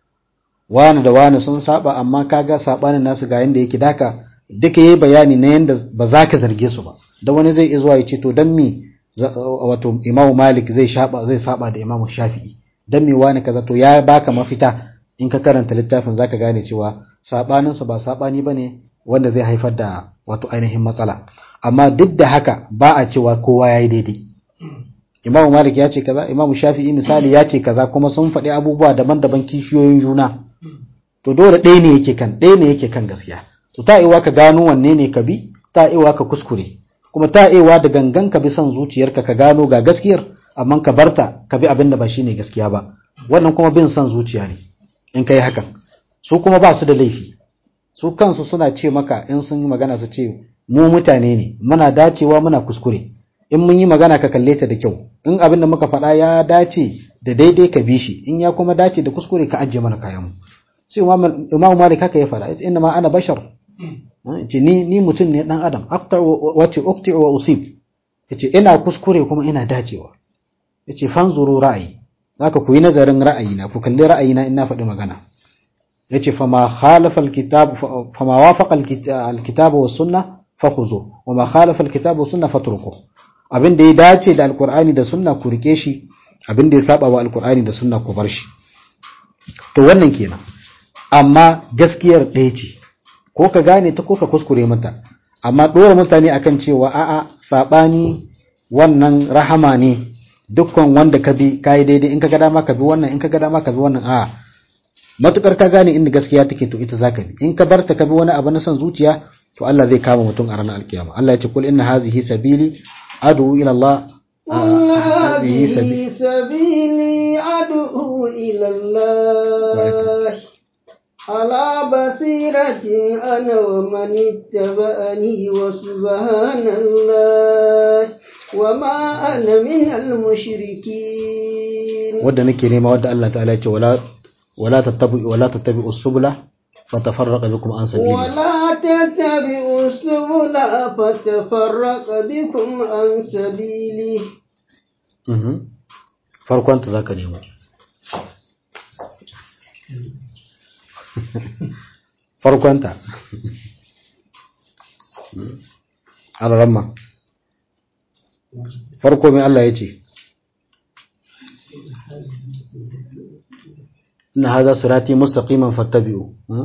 wani da wani sun saba amma kaga sabanin nasu ga yanda yake daka duka yayi bayani na yanda ba za ka zarge su ba da wani zai iya zuwa ya ce to dan me wato imamu malik zai shaba zai saba da imamu shafi'i dan me wani kaza to ya baka mafita in ka karanta littafin zaka gane cewa sabanin su ba sabani bane wanda zai haifar da wato ainihin matsala amma duk da haka ba a cewa kowa ya yi daidai imamu malik ya ce kaza imamu shafi'i misali ya ce kaza kuma sun faɗi abubuwa daban-daban kishiyoyin juna to dole ɗaya ne yake kan ɗaya ne yake kan gaskiya to ta iwa ka gano wanne ne ka bi ta iwa ka kuskure kuma ta iwa da gangan ka bi son zuciyarka ka gano ga gaskiyar amma ka barta ka bi abin da ba shine gaskiya ba wannan kuma bin son zuciya ne in kai hakan su kuma ba su da laifi su kansu suna ce maka in sun yi magana su ce mu mutane ne muna dacewa muna kuskure in mun yi magana ka kalle ta da kyau in abin da muka faɗa ya dace da daidai ka bi shi in ya kuma dace da kuskure ka ajiye mana kayan mu sai imam malik haka ya faɗa inna ma ana bashar ce ni ni mutum ne dan adam afta wace ukti wa usib yace ina kuskure kuma ina dacewa yace fanzuru ra'ayi zaka ku yi nazarin ra'ayina ku kalli ra'ayina in na faɗi magana yace fama khalafa alkitab fama wafaqa alkitab wa sunnah fakhuzu wa ma khalafa alkitab wa sunnah fatruku abin da ya dace da alqur'ani da sunna ku rike shi abin da ya saba wa alqur'ani da sunna ku bar shi to wannan kenan amma gaskiyar ɗaya ce ko ka gane ta ko ka kuskure mata amma dora mutane akan cewa a'a sabani wannan rahama ne dukkan wanda ka bi kai daidai in ka ga dama ka bi wannan in ka ga dama ka bi wannan a'a matukar ka gane inda gaskiya take to ita zaka bi in ka barta ka bi wani abu na son zuciya to Allah zai kama mutum a ranar alkiyama Allah ya ce kul inna hazihi sabili adu ila Allah
هذه سبيلي أدعو إلى الله على بصيرة أنا ومن اتبعني وسبحان الله وما أنا من المشركين
wadda nake nema wadda Allah ta'ala ya ce wala wala tattabi'u wala tattabi'u subula fatafarraqa bikum an sabili
ولا تتبعوا السبل فتفرق بكم عن سبيله
mhm farkon ta zaka nemo farkon ta alaramma farko mai Allah ya ce inna hadha sirati mustaqiman fattabi'u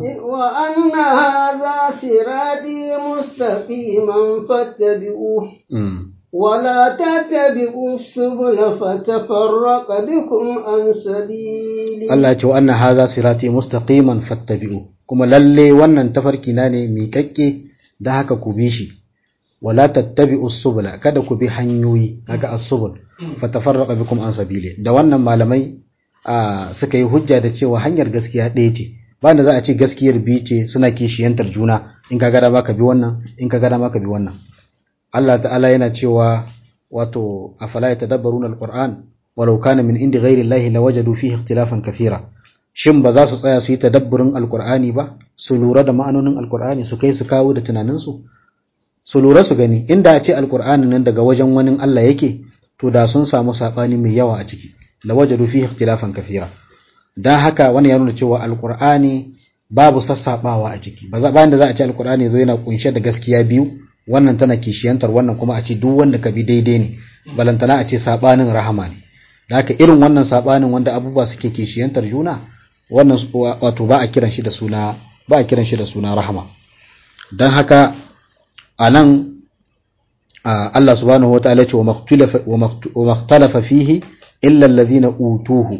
وأن هذا صراطي مستقيما فاتبعوه
mm.
ولا تتبعوا السبل فتفرق بكم عن سبيله
Allah ya ce wa anna hadha sirati mustaqiman fattabi'u kuma lalle wannan tafarki na ne miƙaƙƙe da haka ku bi shi wala tattabi'u subula kada ku bi hanyoyi haka as-subul fatafarraqa bikum an sabili da wannan malamai a suka yi hujja da cewa hanyar gaskiya ɗaya ce ba da za a ce gaskiyar biyu ce suna kishiyantar juna in ka gada maka bi wannan in ka gada maka bi wannan Allah ta'ala yana cewa wato afala yatadabbaruna al-Qur'an walau kana min indi ghairi Allah lawajadu fihi ikhtilafan kathira shin ba za su tsaya su yi tadabburin alkur'ani ba su lura da ma'anonin alkur'ani su kai su kawo da tunaninsu su lura su gani inda a ce alkur'ani nan daga wajen wani Allah yake to da sun samu saɓani mai yawa a ciki la wajadu fihi ikhtilafan kathira dan haka wani ya nuna cewa alkur'ani babu sassabawa a ciki ba za bayan da za a ce alkur'ani zo yana kunshe da gaskiya biyu wannan tana kishiyantar wannan kuma a ce duk wanda ka bi daidai ne balantana a ce sabanin rahama ne da haka irin wannan sabanin wanda abubuwa suke kishiyantar juna wannan wato ba a kiran shi da suna ba a kiran shi da suna rahama dan haka anan Allah subhanahu wataala ce wa maktalafa fihi illa alladhina utuhu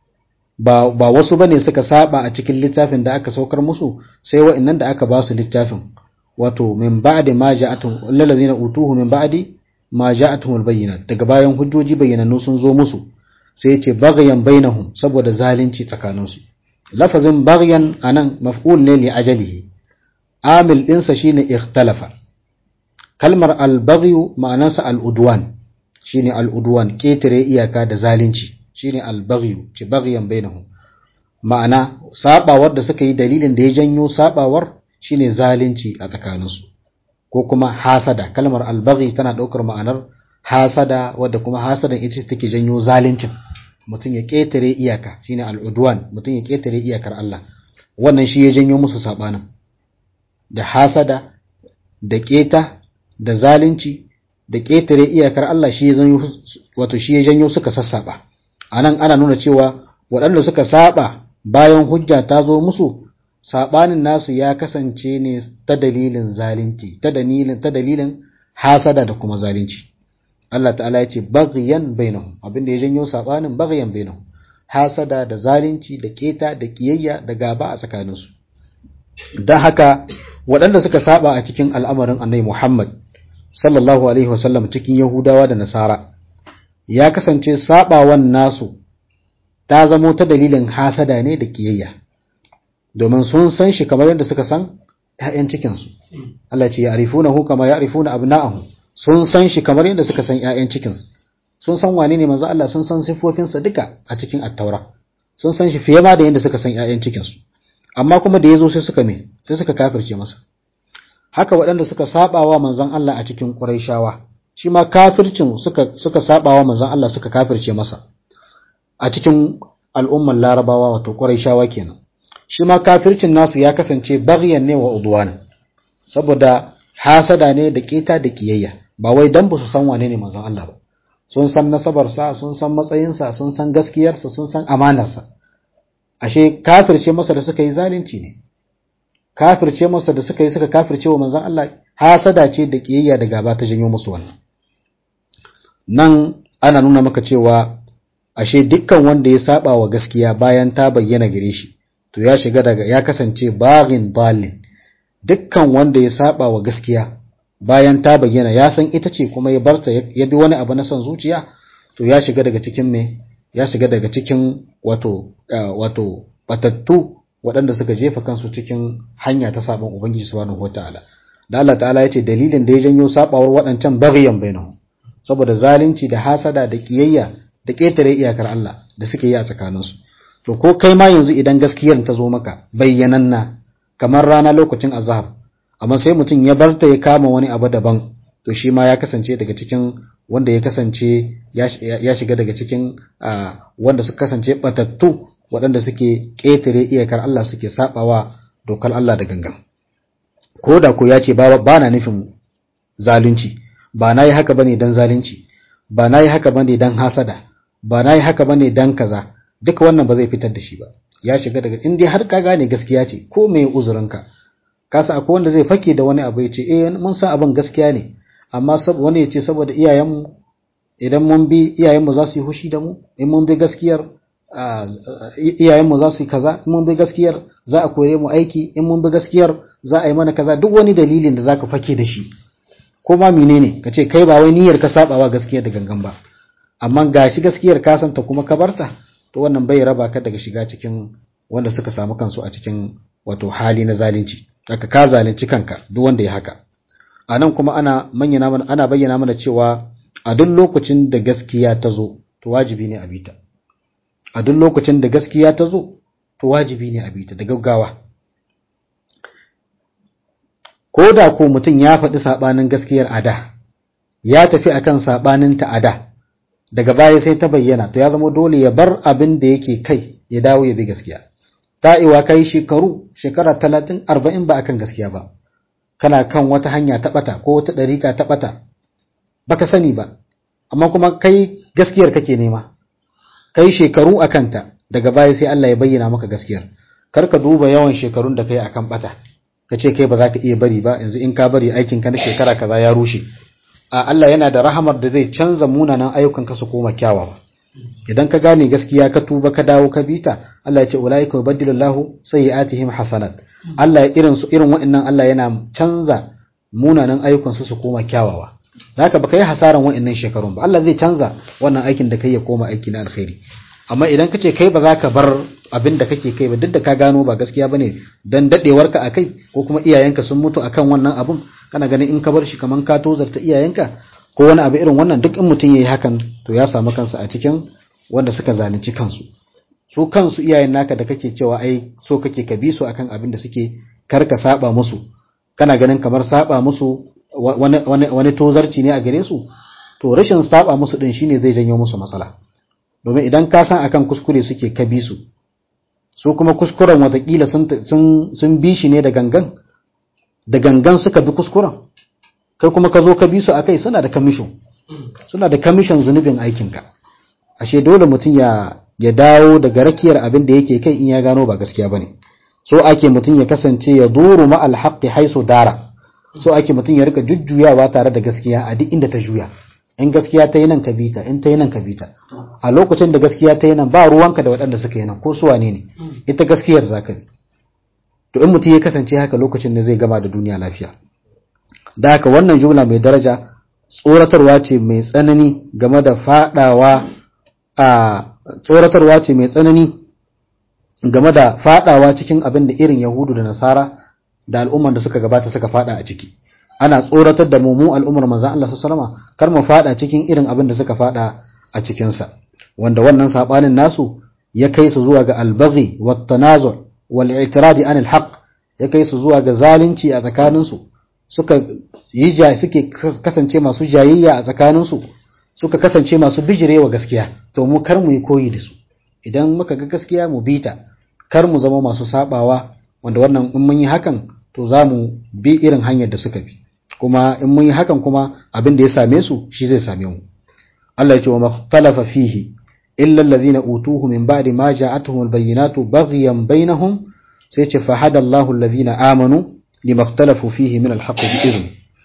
ba ba wasu bane suka saba a cikin littafin da aka saukar musu sai wa'annan da aka ba su littafin wato min ba'di ma ja'atuhum alladhina utuhu min ba'di ma ja'atuhum albayyinat daga bayan hujjoji bayyanannu sun zo musu sai ya ce baghyan bainahum saboda zalunci tsakaninsu lafazin baghyan anan maf'ul ne li ajalihi amil ɗinsa shine ikhtalafa kalmar al-baghyu ma'anarsa al-udwan shine al-udwan ketare iyaka da zalunci shine al-baghyu ci baghyan bainahum ma'ana sabawar da suka yi dalilin da ya janyo sabawar shine zalunci a tsakaninsu ko kuma hasada kalmar al-baghi tana daukar ma'anar hasada wadda kuma hasadan ita take janyo zaluncin mutum ya ketare iyaka shine al-udwan mutum ya ketare iyakar Allah wannan shi ya janyo musu sabanin da hasada da keta da zalunci da ƙetare iyakar Allah shi ya janyo wato shi ya janyo suka sassaba anan ana nuna cewa waɗanda suka saba bayan hujja ta zo musu sabanin nasu ya kasance ne ta dalilin zalunci ta dalilin ta dalilin hasada da kuma zalunci Allah ta'ala ya ce baghyan bainahum abinda ya janyo sabanin baghyan bainahum hasada da zalunci da keta da kiyayya da gaba a tsakaninsu don haka waɗanda suka saba a cikin al'amarin annabi Muhammad sallallahu alaihi wasallam cikin Yahudawa da Nasara ya kasance sabawan nasu ta zamo ta dalilin hasada ne da kiyayya domin sun san shi kamar yadda suka san ‘ya'yan cikinsu Allah ce ya arifuna hu kama ya arifuna abna'ahu sun san shi kamar yadda suka san ‘ya'yan cikinsu sun san wane ne manzo Allah sun san siffofinsa duka a cikin attaura sun san shi fiye ma da yadda suka san ‘ya'yan cikinsu amma kuma da ya zo sai suka me sai suka kafirce masa haka waɗanda suka sabawa manzon Allah a cikin Qurayshawa shi ma kafircin suka suka sabawa manzon Allah suka kafirce masa a cikin al'ummar Larabawa wato Qurayshawa kenan shi ma kafircin nasu ya kasance baghyan ne wa udwan saboda hasada ne da keta da kiyayya ba wai dan ba su san wane ne manzon Allah ba sun san nasabarsa sun san matsayinsa sun san gaskiyarsa sun san amanarsa ashe kafirce masa da suka yi zalunci ne kafirce masa da suka yi suka kafirce wa manzon Allah hasada ce da kiyayya da gaba ta janyo musu wannan nan ana nuna maka cewa ashe dukkan wanda ya saba wa gaskiya bayan ta bayyana gare shi to ya shiga daga ya kasance baghin dalin dukkan wanda ya saba wa gaskiya bayan ta bayyana ya san ita ce kuma ya barta ya bi wani abu na son zuciya to ya shiga daga cikin me ya shiga daga cikin wato wato batattu waɗanda suka jefa kansu cikin hanya ta saban ubangiji subhanahu wataala da Allah ta'ala ya ce dalilin da ya janyo sabawar waɗancan baghyan bainahum saboda zalunci da hasada da kiyayya da ƙetare iyakar Allah da suke yi a tsakaninsu to ko kai ma yanzu idan gaskiyar ta zo maka bayyananna kamar rana lokacin azhar amma sai mutum ya barta ya kama wani abu daban to shi ma ya kasance daga cikin wanda ya kasance ya shiga daga cikin wanda suka kasance batattu waɗanda suke ƙetare iyakar Allah suke sabawa dokar Allah da gangan ko da ko ya ce ba na nufin zalunci ba na yi haka bane dan zalunci ba na yi haka bane dan hasada ba na yi haka bane dan kaza duka wannan ba zai fitar da shi ba ya shiga daga in dai har ka gane gaskiya ce ko me uzurinka ka sa akwai wanda zai fake da wani abu ya ce eh mun san abin gaskiya ne amma wani ya ce saboda iyayenmu idan mun bi iyayenmu za su yi hushi da mu in mun bi gaskiyar iyayenmu za su yi kaza in mun bi gaskiyar za a kore mu aiki in mun bi gaskiyar za a yi mana kaza duk wani dalilin da zaka fake da shi ko ma menene ka ce kai ba wai niyyar ka sabawa gaskiyar da gangan ba amma gashi gaskiyar ka santa kuma ka barta to wannan bai raba ka daga shiga cikin wanda suka samu kansu a cikin wato hali na zalunci aka ka zalunci kanka duk wanda ya haka a nan kuma ana manyana mana ana bayyana mana cewa a duk lokacin da gaskiya ta zo to wajibi ne a bita a duk lokacin da gaskiya ta zo to wajibi ne a bita da gaggawa ko da ko mutum ya faɗi saɓanin gaskiyar ada ya tafi akan saɓanin ta ada daga baya sai ta bayyana to ya zama dole ya bar abin da yake kai ya dawo ya bi gaskiya ta'iwa kai shekaru shekara talatin arba'in ba akan gaskiya ba kana kan wata hanya ta ɓata ko wata ɗarika ta ɓata baka sani ba amma kuma kai gaskiyar kake nema kai shekaru a kanta daga baya sai Allah ya bayyana maka gaskiyar kar ka duba yawan shekarun da kai akan ɓata ka ce kai ba za ka iya bari ba yanzu in ka bari aikin ka na shekara kaza ya rushe a Allah yana da rahamar da zai canza munanan ayyukan ka su koma kyawawa idan ka gane gaskiya ka tuba ka dawo ka bita Allah ya ce ulaika yubaddilu Allahu sayyi'atihim hasanat Allah ya irin su irin waɗannan Allah yana canza munanan ayyukan su su koma kyawawa zaka baka yi hasaran waɗannan shekarun ba Allah zai canza wannan aikin da kai ya koma aiki na alkhairi amma idan kace kai ba za ka bar abin da kake kai ba duk da ka gano ba gaskiya bane dan dadewarka akai ko kuma iyayenka sun mutu akan wannan abun kana ganin in ka bar shi kaman ka tozarta iyayenka ko wani abu irin wannan duk in mutum yayi hakan to ya samu kansa a cikin wanda suka zalunci kansu su kansu iyayen naka da kake cewa ai so kake ka bi su akan abin da suke kar ka saba musu kana ganin kamar saba musu wani wani wani tozarci ne a gare su to rashin saba musu din shine zai janyo musu matsala domin idan ka san akan kuskure suke ka bi su su kuma kuskuren watakila sun bi shi ne da gangan da gangan suka bi kuskuren kai kuma ka zo ka bi su a kai suna da kamishin suna da kamishin zunubin aikinka ashe dole mutum ya ya dawo daga rakiyar abin da yake kai in ya gano ba gaskiya bane so ake mutum ya kasance ya duru ma alhaqi haisu dara so ake mutum ya rika jujjuyawa tare da gaskiya a duk inda ta juya in gaskiya ta yi nan ka bita in ta yi nan ka bita a lokacin da gaskiya ta yi nan ba ruwanka da waɗanda suka yi nan ko suwa ne ne ita gaskiyar za ka bi to in mutum ya kasance haka lokacin da zai gama da duniya lafiya da haka wannan jumla mai daraja tsoratarwa ce mai tsanani game da fadawa a tsoratarwa ce mai tsanani game da fadawa cikin abin da irin yahudu da nasara da al'umman da suka gabata suka fada a ciki ana tsoratar da mu mu al'ummar manzon Allah sallallahu alaihi wasallam kar mu fada cikin irin abin da suka fada a cikin sa wanda wannan sabanin nasu ya kai su zuwa ga albaghi wat tanazu wal i'tiradi an al ya kai su zuwa ga zalunci a tsakanin su suka yi ja suke kasance masu jayayya a tsakanin su suka kasance masu bijirewa gaskiya to mu kar mu yi koyi da su idan muka ga gaskiya mu bita kar mu zama masu sabawa wanda wannan in mun yi hakan to za mu bi irin hanyar da suka bi kuma in mun yi hakan kuma abin da ya same su shi zai same mu Allah ya ce wa makhtalafa fihi illa allazina utuhu min ba'di ma ja'atuhum albayyinatu baghyan bainahum sai ce fa hada Allahu allazina amanu limakhtalafu fihi min alhaqqi bi izni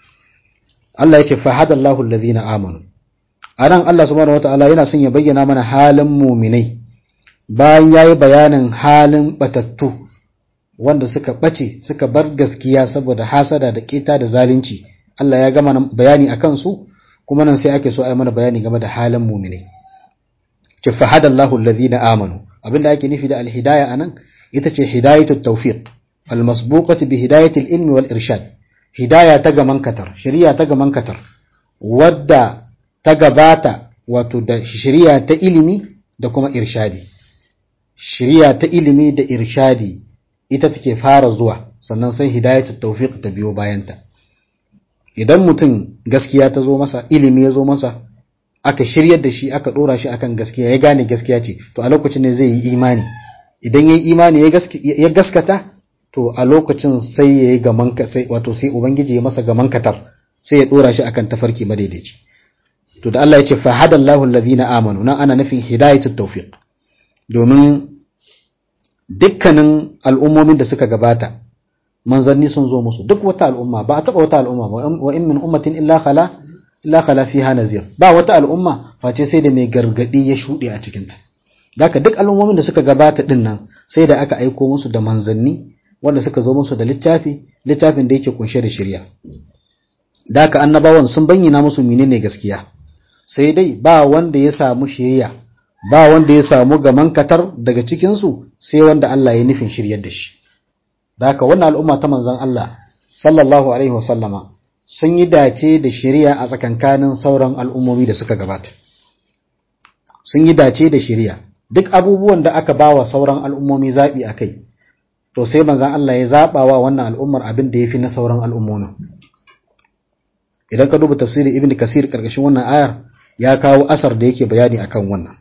Allah ya ce fahadallahu alladhina amanu anan Allah subhanahu wataala yana son ya bayyana mana halin muminai bayan yayi bayanin halin batattu wanda suka bace suka bar gaskiya saboda hasada da kita da zalunci Allah ya gama bayani akan su kuma nan sai ake so a yi mana bayani game da halin muminai ce fahadallahu alladhina amanu abinda ake nufi da alhidaya anan ita ce hidayatut tawfiq almasbuqati bi hidayatil ilmi wal irshad hidaya ta gaman katar shari'a ta gaman katar wadda ta gabata wato da shari'a ta ilimi da kuma irshadi shari'a ta ilimi da irshadi ita take fara zuwa sannan sai hidayatut tawfiq ta biyo bayanta idan mutum gaskiya ta zo masa ilimi ya zo masa aka shiryar da shi aka dora shi akan gaskiya ya gane gaskiya ce to a lokacin ne zai yi imani idan ya yi imani ya gaskata to a lokacin sai ya yi gaman sai wato sai ubangiji ya masa gaman katar sai ya dora shi akan tafarki madaidaici to da Allah ya ce fahadallahu allazina amanu nan ana nufin hidayatut tawfiq domin dukkanin al'ummomin da suka gabata manzanni sun zo musu duk wata al'umma ba a taba wata al'umma wa in min ummatin illa khala illa khala fiha nazir ba wata al'umma face sai da mai gargadi ya shude a cikin ta daka duk al'ummomin da suka gabata din nan sai da aka aiko musu da manzanni wanda suka zo musu da littafi littafin da yake kunshe da shari'a daka annabawan sun bayyana musu menene gaskiya sai dai ba wanda ya samu shari'a ba wanda ya samu gaman katar daga cikin su sai wanda Allah ya nufin shiryar da shi daka wannan al'umma ta manzon Allah sallallahu alaihi wasallama sun yi dace da shari'a a tsakankanin sauran al'ummomi da suka gabata sun yi dace da shari'a duk abubuwan da aka bawa sauran al'ummomi zaɓi a kai to sai manzan Allah ya zaɓa wa wannan al'ummar abin da ya fi na sauran al'ummomin idan ka duba tafsirin ibn kasir ƙarƙashin wannan ayar ya kawo asar da yake bayani akan wannan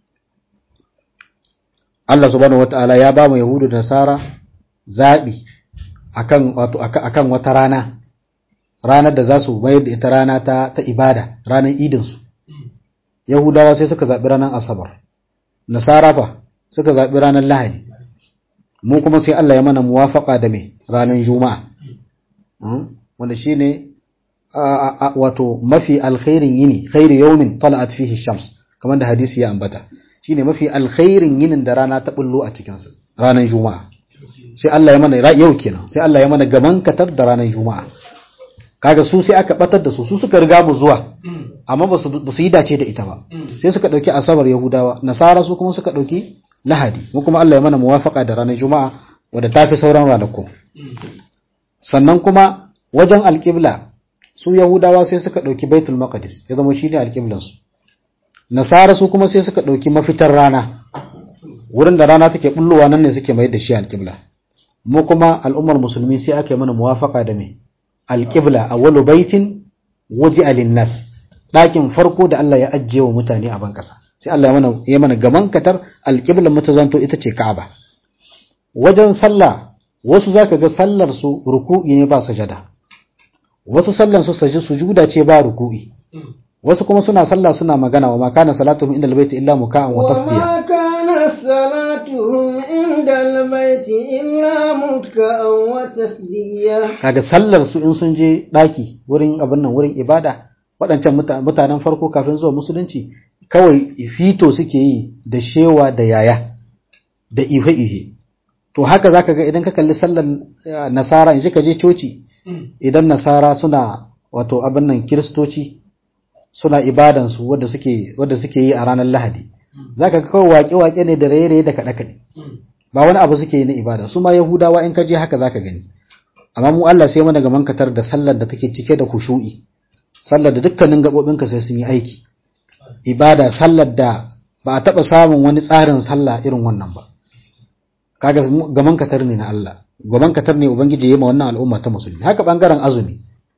Allah subhanahu wata'ala ya ba mu yahudu da nasara zaɓi akan wato akan wata rana ranar da za su mayar da ita rana ta, ta ibada ranar idinsu yahudawa sai suka zaɓi ranar asabar nasara fa suka zaɓi ranar lahadi mu kuma sai Allah ya mana muwafaka da mai ranar juma'a wanda shi ne wato mafi alkhairin yini khairu yawmin tala'at fihi shams kamar da hadisi ya ambata shine mafi alkhairin yinin da rana ta bullo a cikinsa ranar juma'a sai Allah ya mana yau kenan sai Allah ya mana gaman katar da ranar juma'a kaga su sai aka batar da su su suka riga mu zuwa amma ba su yi dace da ita ba sai suka dauki asabar yahudawa nasara su kuma suka dauki lahadi mu kuma Allah ya mana muwafaka da ranar juma'a wadda ta fi sauran ranaku sannan kuma wajen alƙibla su yahudawa sai suka dauki baitul maqdis ya zama shine alƙiblan su nasara su kuma sai suka dauki mafitar rana wurin da rana take bullowa nan ne suke mai da shi alƙibla mu kuma al'ummar musulmi sai aka yi mana muwafaka da me alƙibla a wani baitin waje alinnas ɗakin farko da Allah ya ajiye wa mutane a ban ƙasa sai Allah ya mana ya mana gaman katar alƙiblan mata zanto ita ce Ka'aba wajen sallah wasu zaka ga sallar su ruku'i ne ba sajada wasu sallar su saji sujuda ce ba ruku'i wasu kuma suna sallah suna magana wa ma kana salatuhum inda albayti illa muka'an wa tasdiya
وما كانت صلاتهم عند البيت إلا مكأ وتسديا
kaga sallar su in sun je daki wurin abin nan wurin ibada waɗancan mutanen farko kafin zuwa musulunci kawai fito suke yi da shewa da yaya da ihe-ihe to haka zaka ga idan ka kalli sallar nasara in ka je coci idan nasara suna wato abin nan kiristoci suna ibadansu wadda suke wadda suke yi a ranar lahadi zaka ga kawai waƙe-waƙe ne da raye-raye da kaɗe-kaɗe ba wani abu suke yi na ibada su ma yahudawa in ka je haka zaka gani amma mu Allah sai mana ga mankatar da sallar da take cike da khushu'i sallar da dukkanin gabobinka sai sun yi aiki ibada sallar da ba a taba samun wani tsarin sallah irin wannan ba kaga ga mankatar ne na Allah ga mankatar ne ubangiji yayi ma wannan al'umma ta musulmi haka bangaren azumi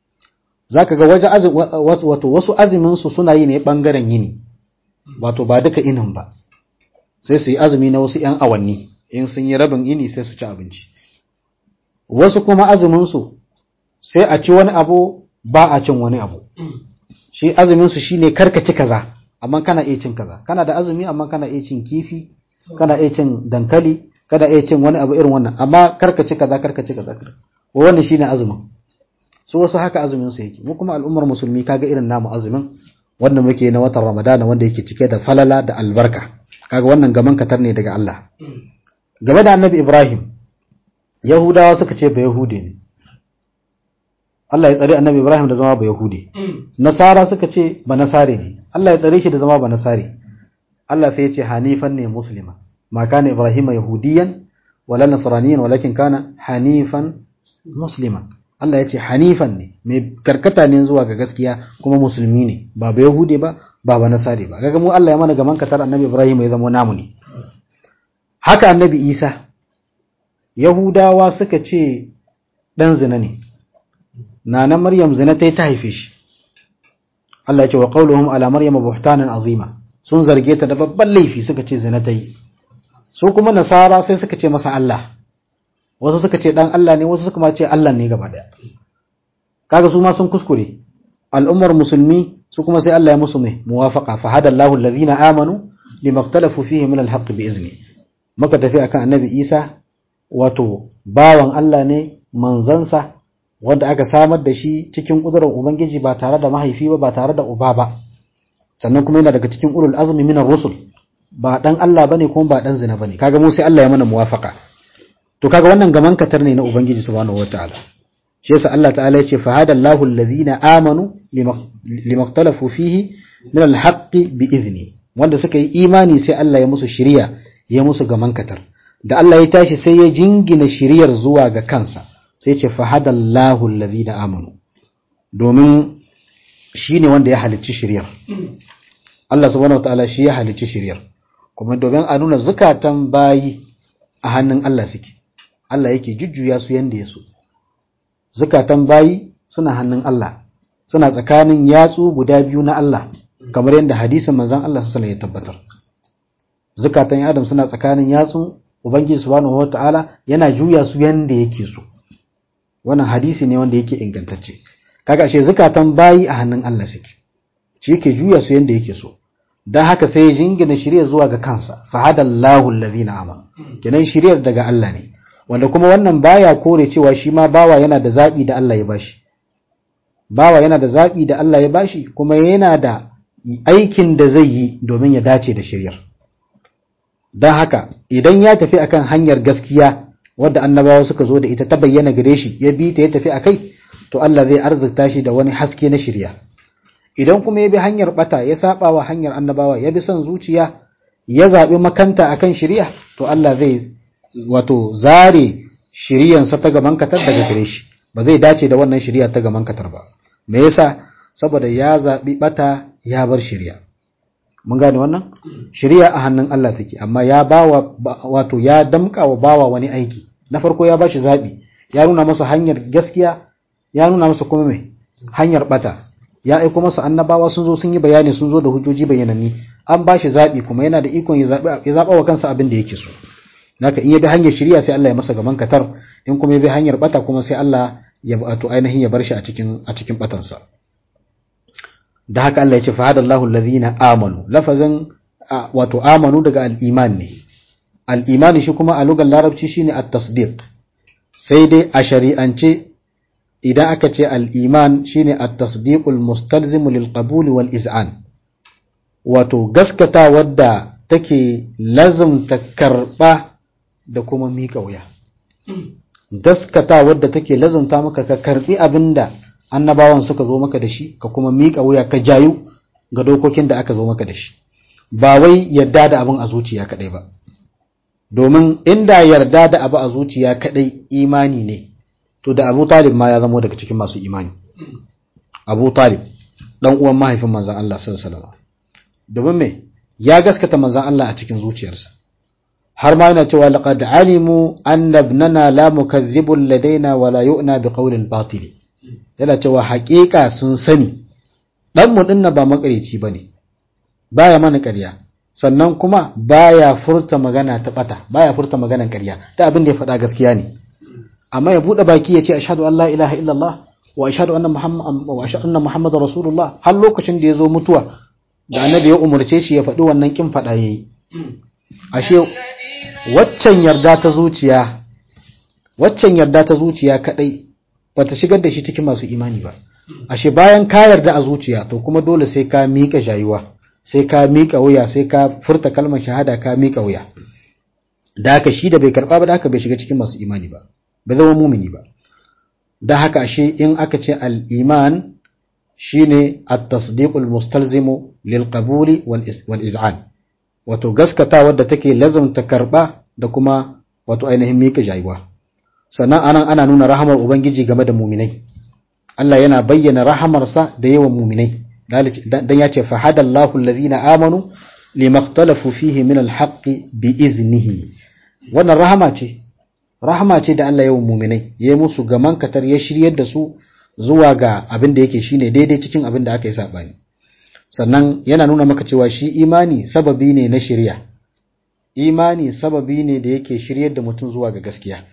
zaka ga waje azumi wato wasu azumin su suna yi ne bangaren yini wato ba duka inin ba sai su yi azumi na wasu 'yan awanni in sun yi rabin ini sai su ci abinci wasu kuma azuminsu sai a ci wani abu ba a cin wani abu shi azuminsu shi ne karka ci kaza amma kana iya cin kaza kana da azumi amma kana iya cin kifi kana iya cin dankali kana iya cin wani abu irin wannan amma karka ci kaza karka ci kaza wannan shi ne azumin su wasu haka azumin su yake mu kuma al'ummar musulmi kaga irin namu azumin wanda muke na watan ramadana wanda yake cike da falala da albarka kaga wannan gaman katar ne daga Allah game da annabi ibrahim yahudawa suka ce ba yahude ne Allah ya tsare annabi ibrahim da zama ba yahude nasara suka ce ba nasare ne Allah ya tsare shi da zama ba nasare Allah sai ya ce hanifan ne muslima ma kana ibrahim yahudiyan wala nasraniyan walakin kana hanifan musliman Allah ya ce hanifan ne mai karkata ne zuwa ga gaskiya kuma musulmi ne ba ba yahude ba ba ba nasare ba kaga mu Allah ya mana gaman katar annabi ibrahim ya zama namu ne haka annabi isa yahudawa suka ce dan zina ne nana maryam zina ta yi ta haife shi Allah ya ce wa qauluhum ala maryam buhtanan azima sun zarge ta da babban laifi suka ce zina ta yi su kuma nasara sai suka ce masa Allah wasu suka ce dan Allah ne wasu suka ma ce Allah ne gaba daya kaga su ma sun kuskure al'ummar musulmi su kuma sai Allah ya musu mai muwafaqa fa hada Allahu alladhina amanu limaktalafu fihi min alhaq bi izni muka tafi akan annabi Isa wato bawan Allah ne manzansa wanda aka samar da shi cikin kudurar ubangiji ba tare da mahaifi ba ba tare da uba ba sannan kuma yana daga cikin ulul azmi minar rusul ba dan Allah bane kuma ba dan zina bane kaga mu sai Allah ya mana muwafaka to kaga wannan gaman katar ne na ubangiji subhanahu wataala shi yasa Allah ta'ala ya ce fa hadallahu alladhina amanu limaktalafu fihi min alhaqqi bi idni wanda suka yi imani sai Allah ya musu shiriya ya musu gaman katar da Allah ya tashi sai ya jingina shiriyar zuwa ga kansa sai ce fa hadallahu alladhina amanu domin shine wanda ya halicci shiriyar Allah subhanahu wataala shi ya halicci shiriyar kuma domin a nuna zukatan bayi a hannun Allah suke Allah yake jujjuya su yanda ya so zukatan bayi suna hannun Allah suna tsakanin yatsu guda biyu na Allah kamar yadda hadisin manzon Allah sallallahu alaihi ya tabbatar zukatan Adam suna tsakanin yatsu Ubangiji subhanahu wataala yana juya su yanda yake so wannan hadisi ne wanda yake ingantacce kaga ashe zukatan bayi a hannun Allah suke shi yake juya su yanda yake so dan haka sai ya jingina shirya zuwa ga kansa fa hadallahu allazina amanu kenan shiryar daga Allah ne wanda kuma wannan baya kore cewa shi ma bawa yana da zabi da Allah ya bashi bawa yana da zabi da Allah ya bashi kuma yana da aikin da zai yi domin ya dace da shiryar dan haka idan ya tafi akan hanyar gaskiya wadda annabawa suka zo da ita ta bayyana gare shi ya bi ta ya tafi akai to Allah zai arzikta shi da wani haske na shirya idan kuma ya bi hanyar bata ya saba wa hanyar annabawa ya bi son zuciya ya zaɓi makanta akan shirya to Allah zai wato zare shiryansa ta gaban katar daga gare shi ba zai dace da wannan shirya ta gaban katar ba me yasa saboda ya zaɓi bata ya bar shirya mun gane wannan shirya a hannun Allah take amma ya bawa wato ya damka wa bawa wani aiki na farko ya bashi zaɓi ya nuna masa hanyar gaskiya ya nuna masa kuma mai hanyar bata ya aiko masa annabawa sun zo sun yi bayani sun zo da hujjoji bayananni an ba shi zaɓi kuma yana da ikon ya zaɓa wa kansa abin da yake so naka in ya bi hanyar shirya sai Allah ya masa gaban katar in kuma ya bi hanyar bata kuma sai Allah ya wato ainihin ya bar shi a cikin a cikin batansa da haka Allah ya ce fa hadallahu allazina amanu lafazin wato amanu daga al-iman ne al-iman shi kuma a lugar larabci shine at-tasdiq sai dai a shari'ance idan aka ce al'iman shi ne a tasdiƙul mustalzimu lilƙabuli wal iz'an wato gaskata wadda take lazumta karɓa da kuma miƙa wuya gaskata wadda take lazumta maka ka karɓi abin da annabawan suka zo maka da shi ka kuma miƙa wuya ka jayu ga dokokin da aka zo maka da shi ba wai yarda da abin a zuciya kaɗai ba domin inda yarda da abu a zuciya kaɗai imani ne to da Abu Talib ma ya zamo daga cikin masu imani Abu Talib dan uwan mahaifin manzon Allah sallallahu alaihi wasallam domin me ya gaskata manzon Allah a cikin zuciyarsa har ma yana cewa laqad alimu anna ibnana la mukaththibun ladaina wa la yu'na bi qawlin batil yana cewa haƙiƙa sun sani dan mu dinna ba makareci bane baya mana ƙarya sannan kuma baya furta magana ta bata baya furta maganan ƙarya ta abin da ya faɗa gaskiya ne amma ya bude baki ya ce ashhadu an la ilaha illallah wa ashhadu anna muhammad wa ashhadu anna muhammadar rasulullah har lokacin da ya zo mutuwa da annabi ya umarce shi ya faɗi wannan kin faɗa yayi ashe waccan yarda ta zuciya waccan yarda ta zuciya kadai bata shigar da shi cikin masu imani ba ashe bayan ka yarda a zuciya to kuma dole sai ka miƙa jayuwa sai ka miƙa wuya sai ka furta kalmar shahada ka miƙa wuya da haka shi da bai karɓa ba da haka bai shiga cikin masu imani ba bai zama mumini ba da haka ashe in aka ce al-iman shine at-tasdiqul mustalzimu lil qabuli wal iz'an wato gaskata wadda take lazumta karba da kuma wato ainihin miƙa jayuwa sannan anan ana nuna rahamar ubangiji game da muminai Allah yana bayyana rahamarsa da yawan muminai dan ya ce fa hadallahu allazina amanu limaktalafu fihi min alhaqqi bi iznihi wannan rahama ce rahama ce da Allah yawan muminai ya yi musu gaman katar ya shiryar da su zuwa ga abin da yake shine daidai cikin abin da aka yi sabani sannan yana nuna maka cewa shi imani sababi ne na shirya imani sababi ne da yake shiryar da mutum zuwa ga gaskiya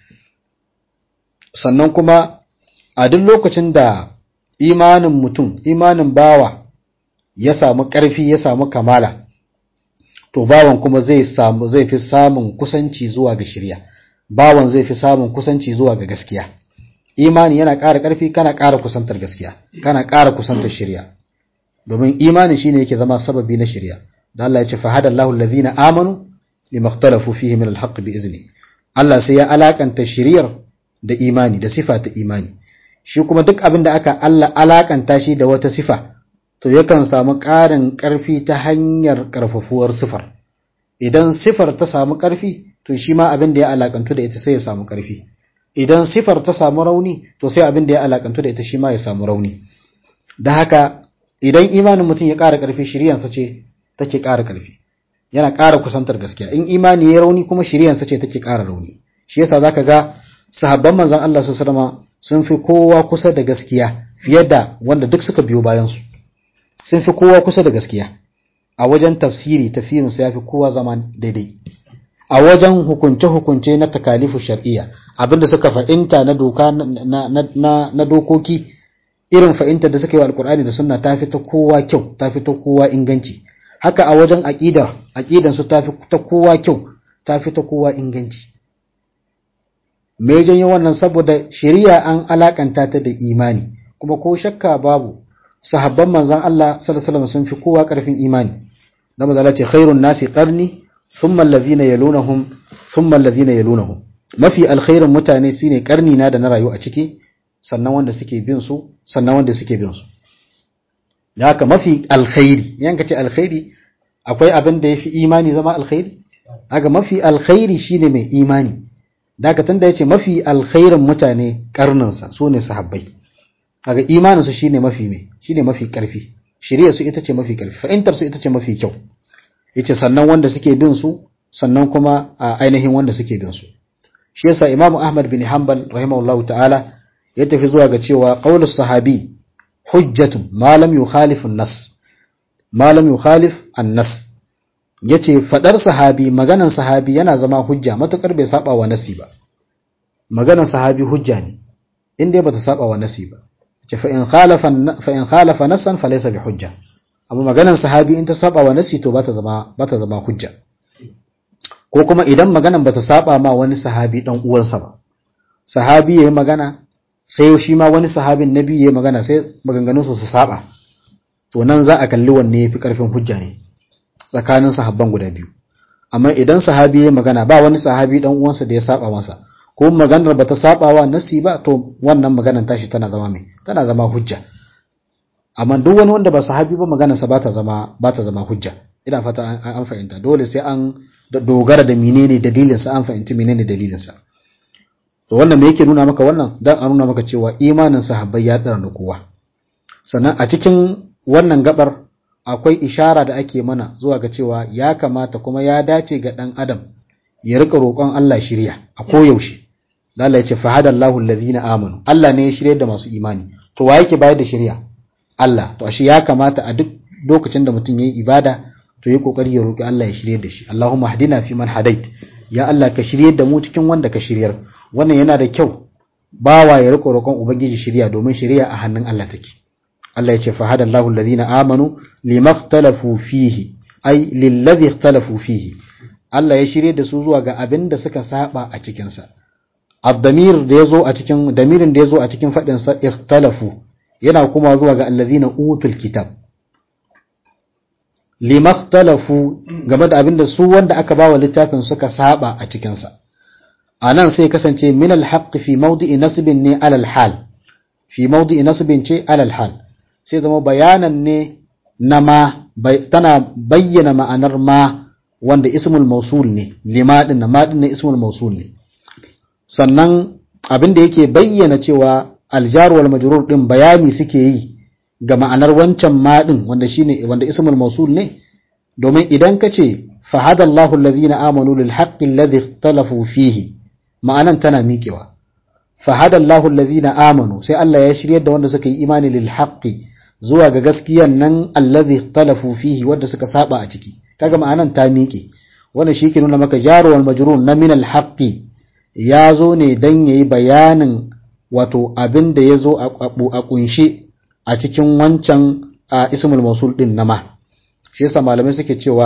sannan kuma a duk lokacin da imanin mutum imanin bawa ya samu ƙarfi ya samu kamala to bawan kuma zai samu zai fi samun kusanci zuwa ga shirya bawan zai fi samun kusanci zuwa ga gaskiya imani yana ƙara ƙarfi kana ƙara kusantar gaskiya kana ƙara kusantar shirya domin imani shine yake zama sababi na shirya da Allah ya ce fahadallahu allazina amanu limakhtalafu fihi min alhaq bi izni Allah sai ya alakanta shiriyar da imani da sifa ta imani shi kuma duk abin da aka Allah alakanta shi da wata sifa to yakan samu ƙarin ƙarfi ta hanyar ƙarfafuwar sifar idan sifar ta samu ƙarfi to shi ma abin da ya alakantu da ita sai ya samu ƙarfi idan sifar ta samu rauni to sai abin da ya alakantu da ita shi ma ya samu rauni da haka idan imanin mutum ya ƙara ƙarfi shiriyansa ce take ƙara ƙarfi yana ƙara kusantar gaskiya in imani ya rauni kuma shiriyansa ce take ƙara rauni shi yasa zaka ga sahabban manzon Allah su sallama sun fi kowa kusa da gaskiya fiye da wanda duk suka biyo bayan su sun fi kowa kusa da gaskiya a wajen tafsiri tafsirin su yafi kowa zama daidai a wajen hukunce hukunce na takalifu shar'iyya abinda suka fa'inta na doka na, na, na, dokoki irin fa'inta da suka yi wa alkur'ani da sunna ta fi ta kowa kyau ta fi ta kowa inganci haka a wajen aqidar aqidan su ta fi ta kowa kyau ta fi ta kowa inganci me janyo wannan saboda shari'a an alakanta ta da imani kuma ko shakka babu sahabban manzon Allah sallallahu alaihi wasallam sun fi kowa karfin imani da manzon ce khairun nasi qarni thumma alladhina yalunhum thumma alladhina yalunhum mafi alkhairin mutane shine karni na da na rayu a ciki sannan wanda suke bin su sannan wanda suke bin su da haka mafi alkhairi yanka ce alkhairi akwai abin da yafi imani zama alkhairi haka mafi alkhairi shine mai imani daga tunda yace mafi alkhairin mutane karninsa su ne sahabbai kaga imanin su shine mafi me shine mafi karfi shiriyar su ita ce mafi karfi fa'intar su ita ce mafi kyau yace sannan wanda suke bin su sannan kuma a ainihin wanda suke bin su shi yasa imamu ahmad bin hanbal rahimahullahu ta'ala ya tafi zuwa ga cewa qaulus sahabi hujjatun ma lam yukhalif an-nas ma lam yukhalif an-nas yace fadar sahabi maganan sahabi yana zama hujja matukar bai saba wa nasi ba maganan sahabi hujja ne inda bata saba wa nasi ba yace fa in khalafa fa in khalafa nasan falaysa bi hujja amma maganan sahabi in ta saba wa nasi to bata zama bata zama hujja ko kuma idan maganan bata saba ma wani sahabi dan uwansa ba sahabi yayi magana sai shi ma wani sahabin nabi yayi magana sai maganganun su su saba to nan za a kalli wanne yafi karfin hujja ne tsakanin sahabban guda biyu amma idan sahabi yayi magana ba wani sahabi dan uwansa da ya saba masa ko maganar bata saba wa nasi ba to wannan maganar tashi tana zama mai tana zama hujja amma duk wani wanda ba sahabi ba maganar sa bata zama bata zama hujja ina fata an fahimta dole sai an dogara da menene dalilin sa an fahimci menene dalilin sa to wannan me yake nuna maka wannan dan a nuna maka cewa imanin sahabbai ya tsara da kowa sannan a cikin wannan gabar akwai ishara da ake mana zuwa ga cewa ya kamata kuma ya dace ga dan adam ya rika roƙon Allah shirya a koyaushe da Allah ya ce fahadallahu allazina amanu Allah ne ya shirye da masu imani to wa yake bayar da shirya Allah to ashe ya kamata a duk lokacin da mutum yayi ibada to yi kokari ya roki Allah ya shirye da shi Allahumma hadina fi man hadait ya Allah ka shirye da mu cikin wanda ka shiryar wannan yana da kyau bawa ya riko roƙon ubangiji shirya domin shirya a hannun Allah take Allah ya ce fahadallahu allazina amanu limakhtalafu fihi ay lillazi ikhtalafu fihi Allah ya shirye da su zuwa ga abin da suka saba a cikin sa ad-damir da yazo a cikin damirin da yazo a cikin fadin sa ikhtalafu yana kuma zuwa ga allazina utul kitab limakhtalafu game da abinda su wanda aka bawa littafin suka saba a cikin sa anan sai kasance min al-haqq fi mawdi'i nasbin ne alal hal fi mawdi'i nasbin ce alal hal sai zama bayanan ne na ma tana bayyana ma'anar ma wanda ismul mausul ne lima din na ma din ne ismul mausul ne sannan abin da yake bayyana cewa aljar wal majrur din bayani suke yi ga ma'anar wancan ma din wanda shine wanda ismul mausul ne domin idan ka ce fahadallahu allazina amanu lil haqqi alladhi ikhtalafu fihi ma'anan tana miƙewa fahadallahu allazina amanu sai Allah ya shiryar da wanda suka yi imani lil haqqi zuwa ga gaskiyan nan allazi ikhtalafu fihi wanda suka saba a ciki kaga ma'anan ta miƙe wannan shi ke nuna maka jaru wal majrur na min al haqqi ya zo ne dan yayi bayanin wato abin da ya zo a kunshe a cikin wancan ismul mausul din na ma shi yasa malamai suke cewa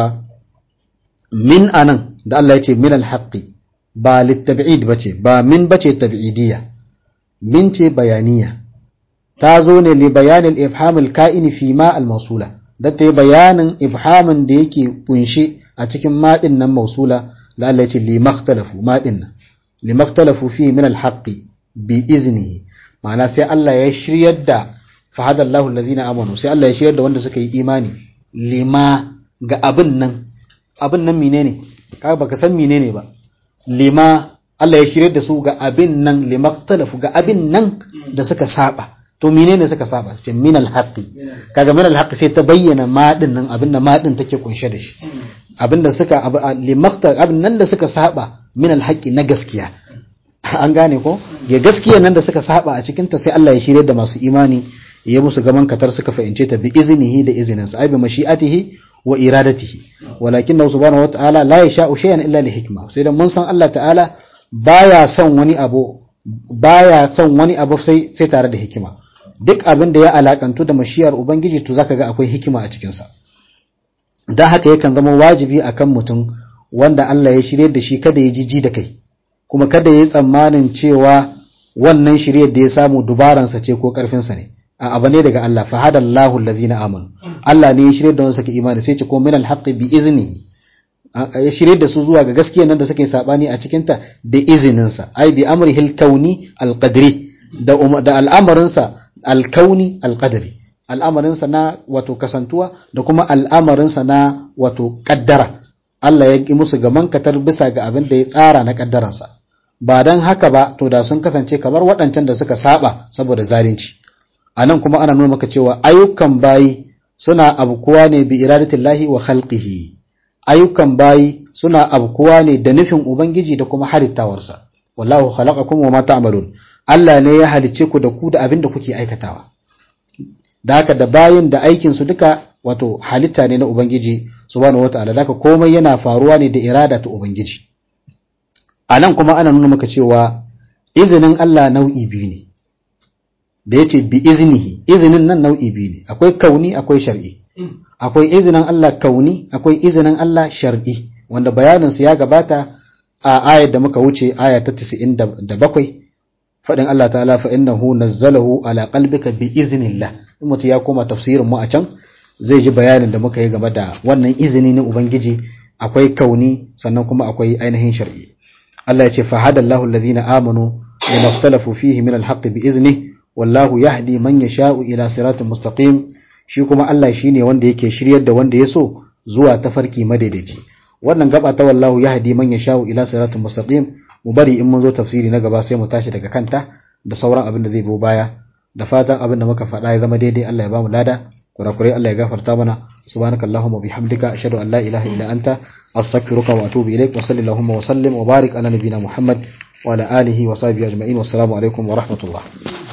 min anan da Allah ya ce min al haqqi ba litab'id bace ba min bace tab'idiyya min ce bayaniya ta zo ne li bayanin ifhamul ka'ini fi ma al-mausula da ta yi bayanin ifhamin da yake kunshe a cikin maɗin nan mausula da Allah ya ce li makhtalafu maɗin nan li makhtalafu fi min al-haqqi bi iznihi ma'ana sai Allah ya shiryar da fahada Allahu allazina amanu sai Allah ya shiryar da wanda suka yi imani lima ga abin nan abin nan menene ka baka san menene ba lima Allah ya shiryar da su ga abin nan limaktalafu ga abin nan da suka saba to menene suka saba ce min alhaqi kaga min alhaqi sai ta bayyana madin nan abin da madin take kunshe da shi abin da suka limakta abin nan da suka saba min alhaqi na gaskiya an gane ko ya gaskiya nan da suka saba a cikin ta sai Allah ya shirye da masu imani ya musu gaman katar suka fahimce ta bi iznihi da izinin sa ai bi mashi'atihi wa iradatihi walakin subhanahu wa ta'ala la yasha'u shay'an illa li hikma sai da mun san Allah ta'ala baya son wani abu baya son wani abu sai sai tare da hikima duk abin da ya alakantu da mashiyar ubangiji to zaka ga akwai hikima a cikin sa dan haka yakan zama wajibi akan mutum wanda Allah ya shirye da shi kada ya jiji da kai kuma kada ya yi tsammanin cewa wannan shiryar da ya samu dubaransa ce ko karfinsa ne a abu ne daga Allah fa hadallahu allazina amanu Allah ne ya shirye da wanda suka imani sai ce ko min alhaqqi bi iznihi ya shirye da su zuwa ga gaskiya nan da suka yi sabani a cikin ta da izinin sa ai bi amrihil kauni alqadri da da al'amarin sa alkauni alqadri al'amarin sa na wato kasantuwa da kuma al'amarin sa na wato kaddara Allah ya yi musu gaman katar bisa ga abin da ya tsara na kaddaransa ba dan haka ba to da sun kasance kamar waɗancan da suka saba saboda zalunci a nan kuma ana nuna maka cewa ayyukan bayi suna abkuwa ne bi iradatillahi wa khalqihi ayyukan bayi suna abkuwa ne da nufin ubangiji da kuma halittawarsa wallahu khalaqakum wa ma ta'malun Allah ne ya halicce ku da ku da abin da kuke aikatawa da haka da bayin da aikin su duka wato halitta ne na ubangiji subhanahu wataala da haka komai yana faruwa ne da irada ta ubangiji a nan kuma ana nuna maka cewa izinin Allah nau'i biyu ne da ya ce bi iznihi izinin nan nau'i biyu ne akwai kauni akwai shar'i akwai izinin Allah kauni akwai izinin Allah shar'i wanda bayaninsu ya gabata a ayar da muka wuce aya ta 97 faɗin Allah ta'ala fa innahu nazzalahu ala qalbika bi iznillah in mutum ya koma tafsirin mu a can zai ji bayanin da muka yi game da wannan izini na ubangiji akwai kauni sannan kuma akwai ainihin shar'i Allah ya ce fa hadallahu alladhina amanu lima ikhtalafu fihi min alhaqqi bi iznihi wallahu yahdi man yasha'u ila siratin mustaqim shi kuma Allah shine wanda yake shiryar da wanda ya so zuwa tafarki madaidaici wannan gaba ta wallahu yahdi man yasha'u ila siratin mustaqim mu bari in mun zo tafsiri na gaba sai mu tashi daga kanta da sauran abin da zai biyo baya da fatan abin da muka faɗa ya zama daidai Allah ya bamu lada kurakurai Allah ya gafarta mana subhanakallahumma bihamdika ashhadu an la ilaha illa anta astaghfiruka wa atubu ilaik wa sallallahu wa sallim wa barik ala nabiyyina muhammad wa ala alihi wa sahbihi ajma'in wassalamu alaikum wa rahmatullah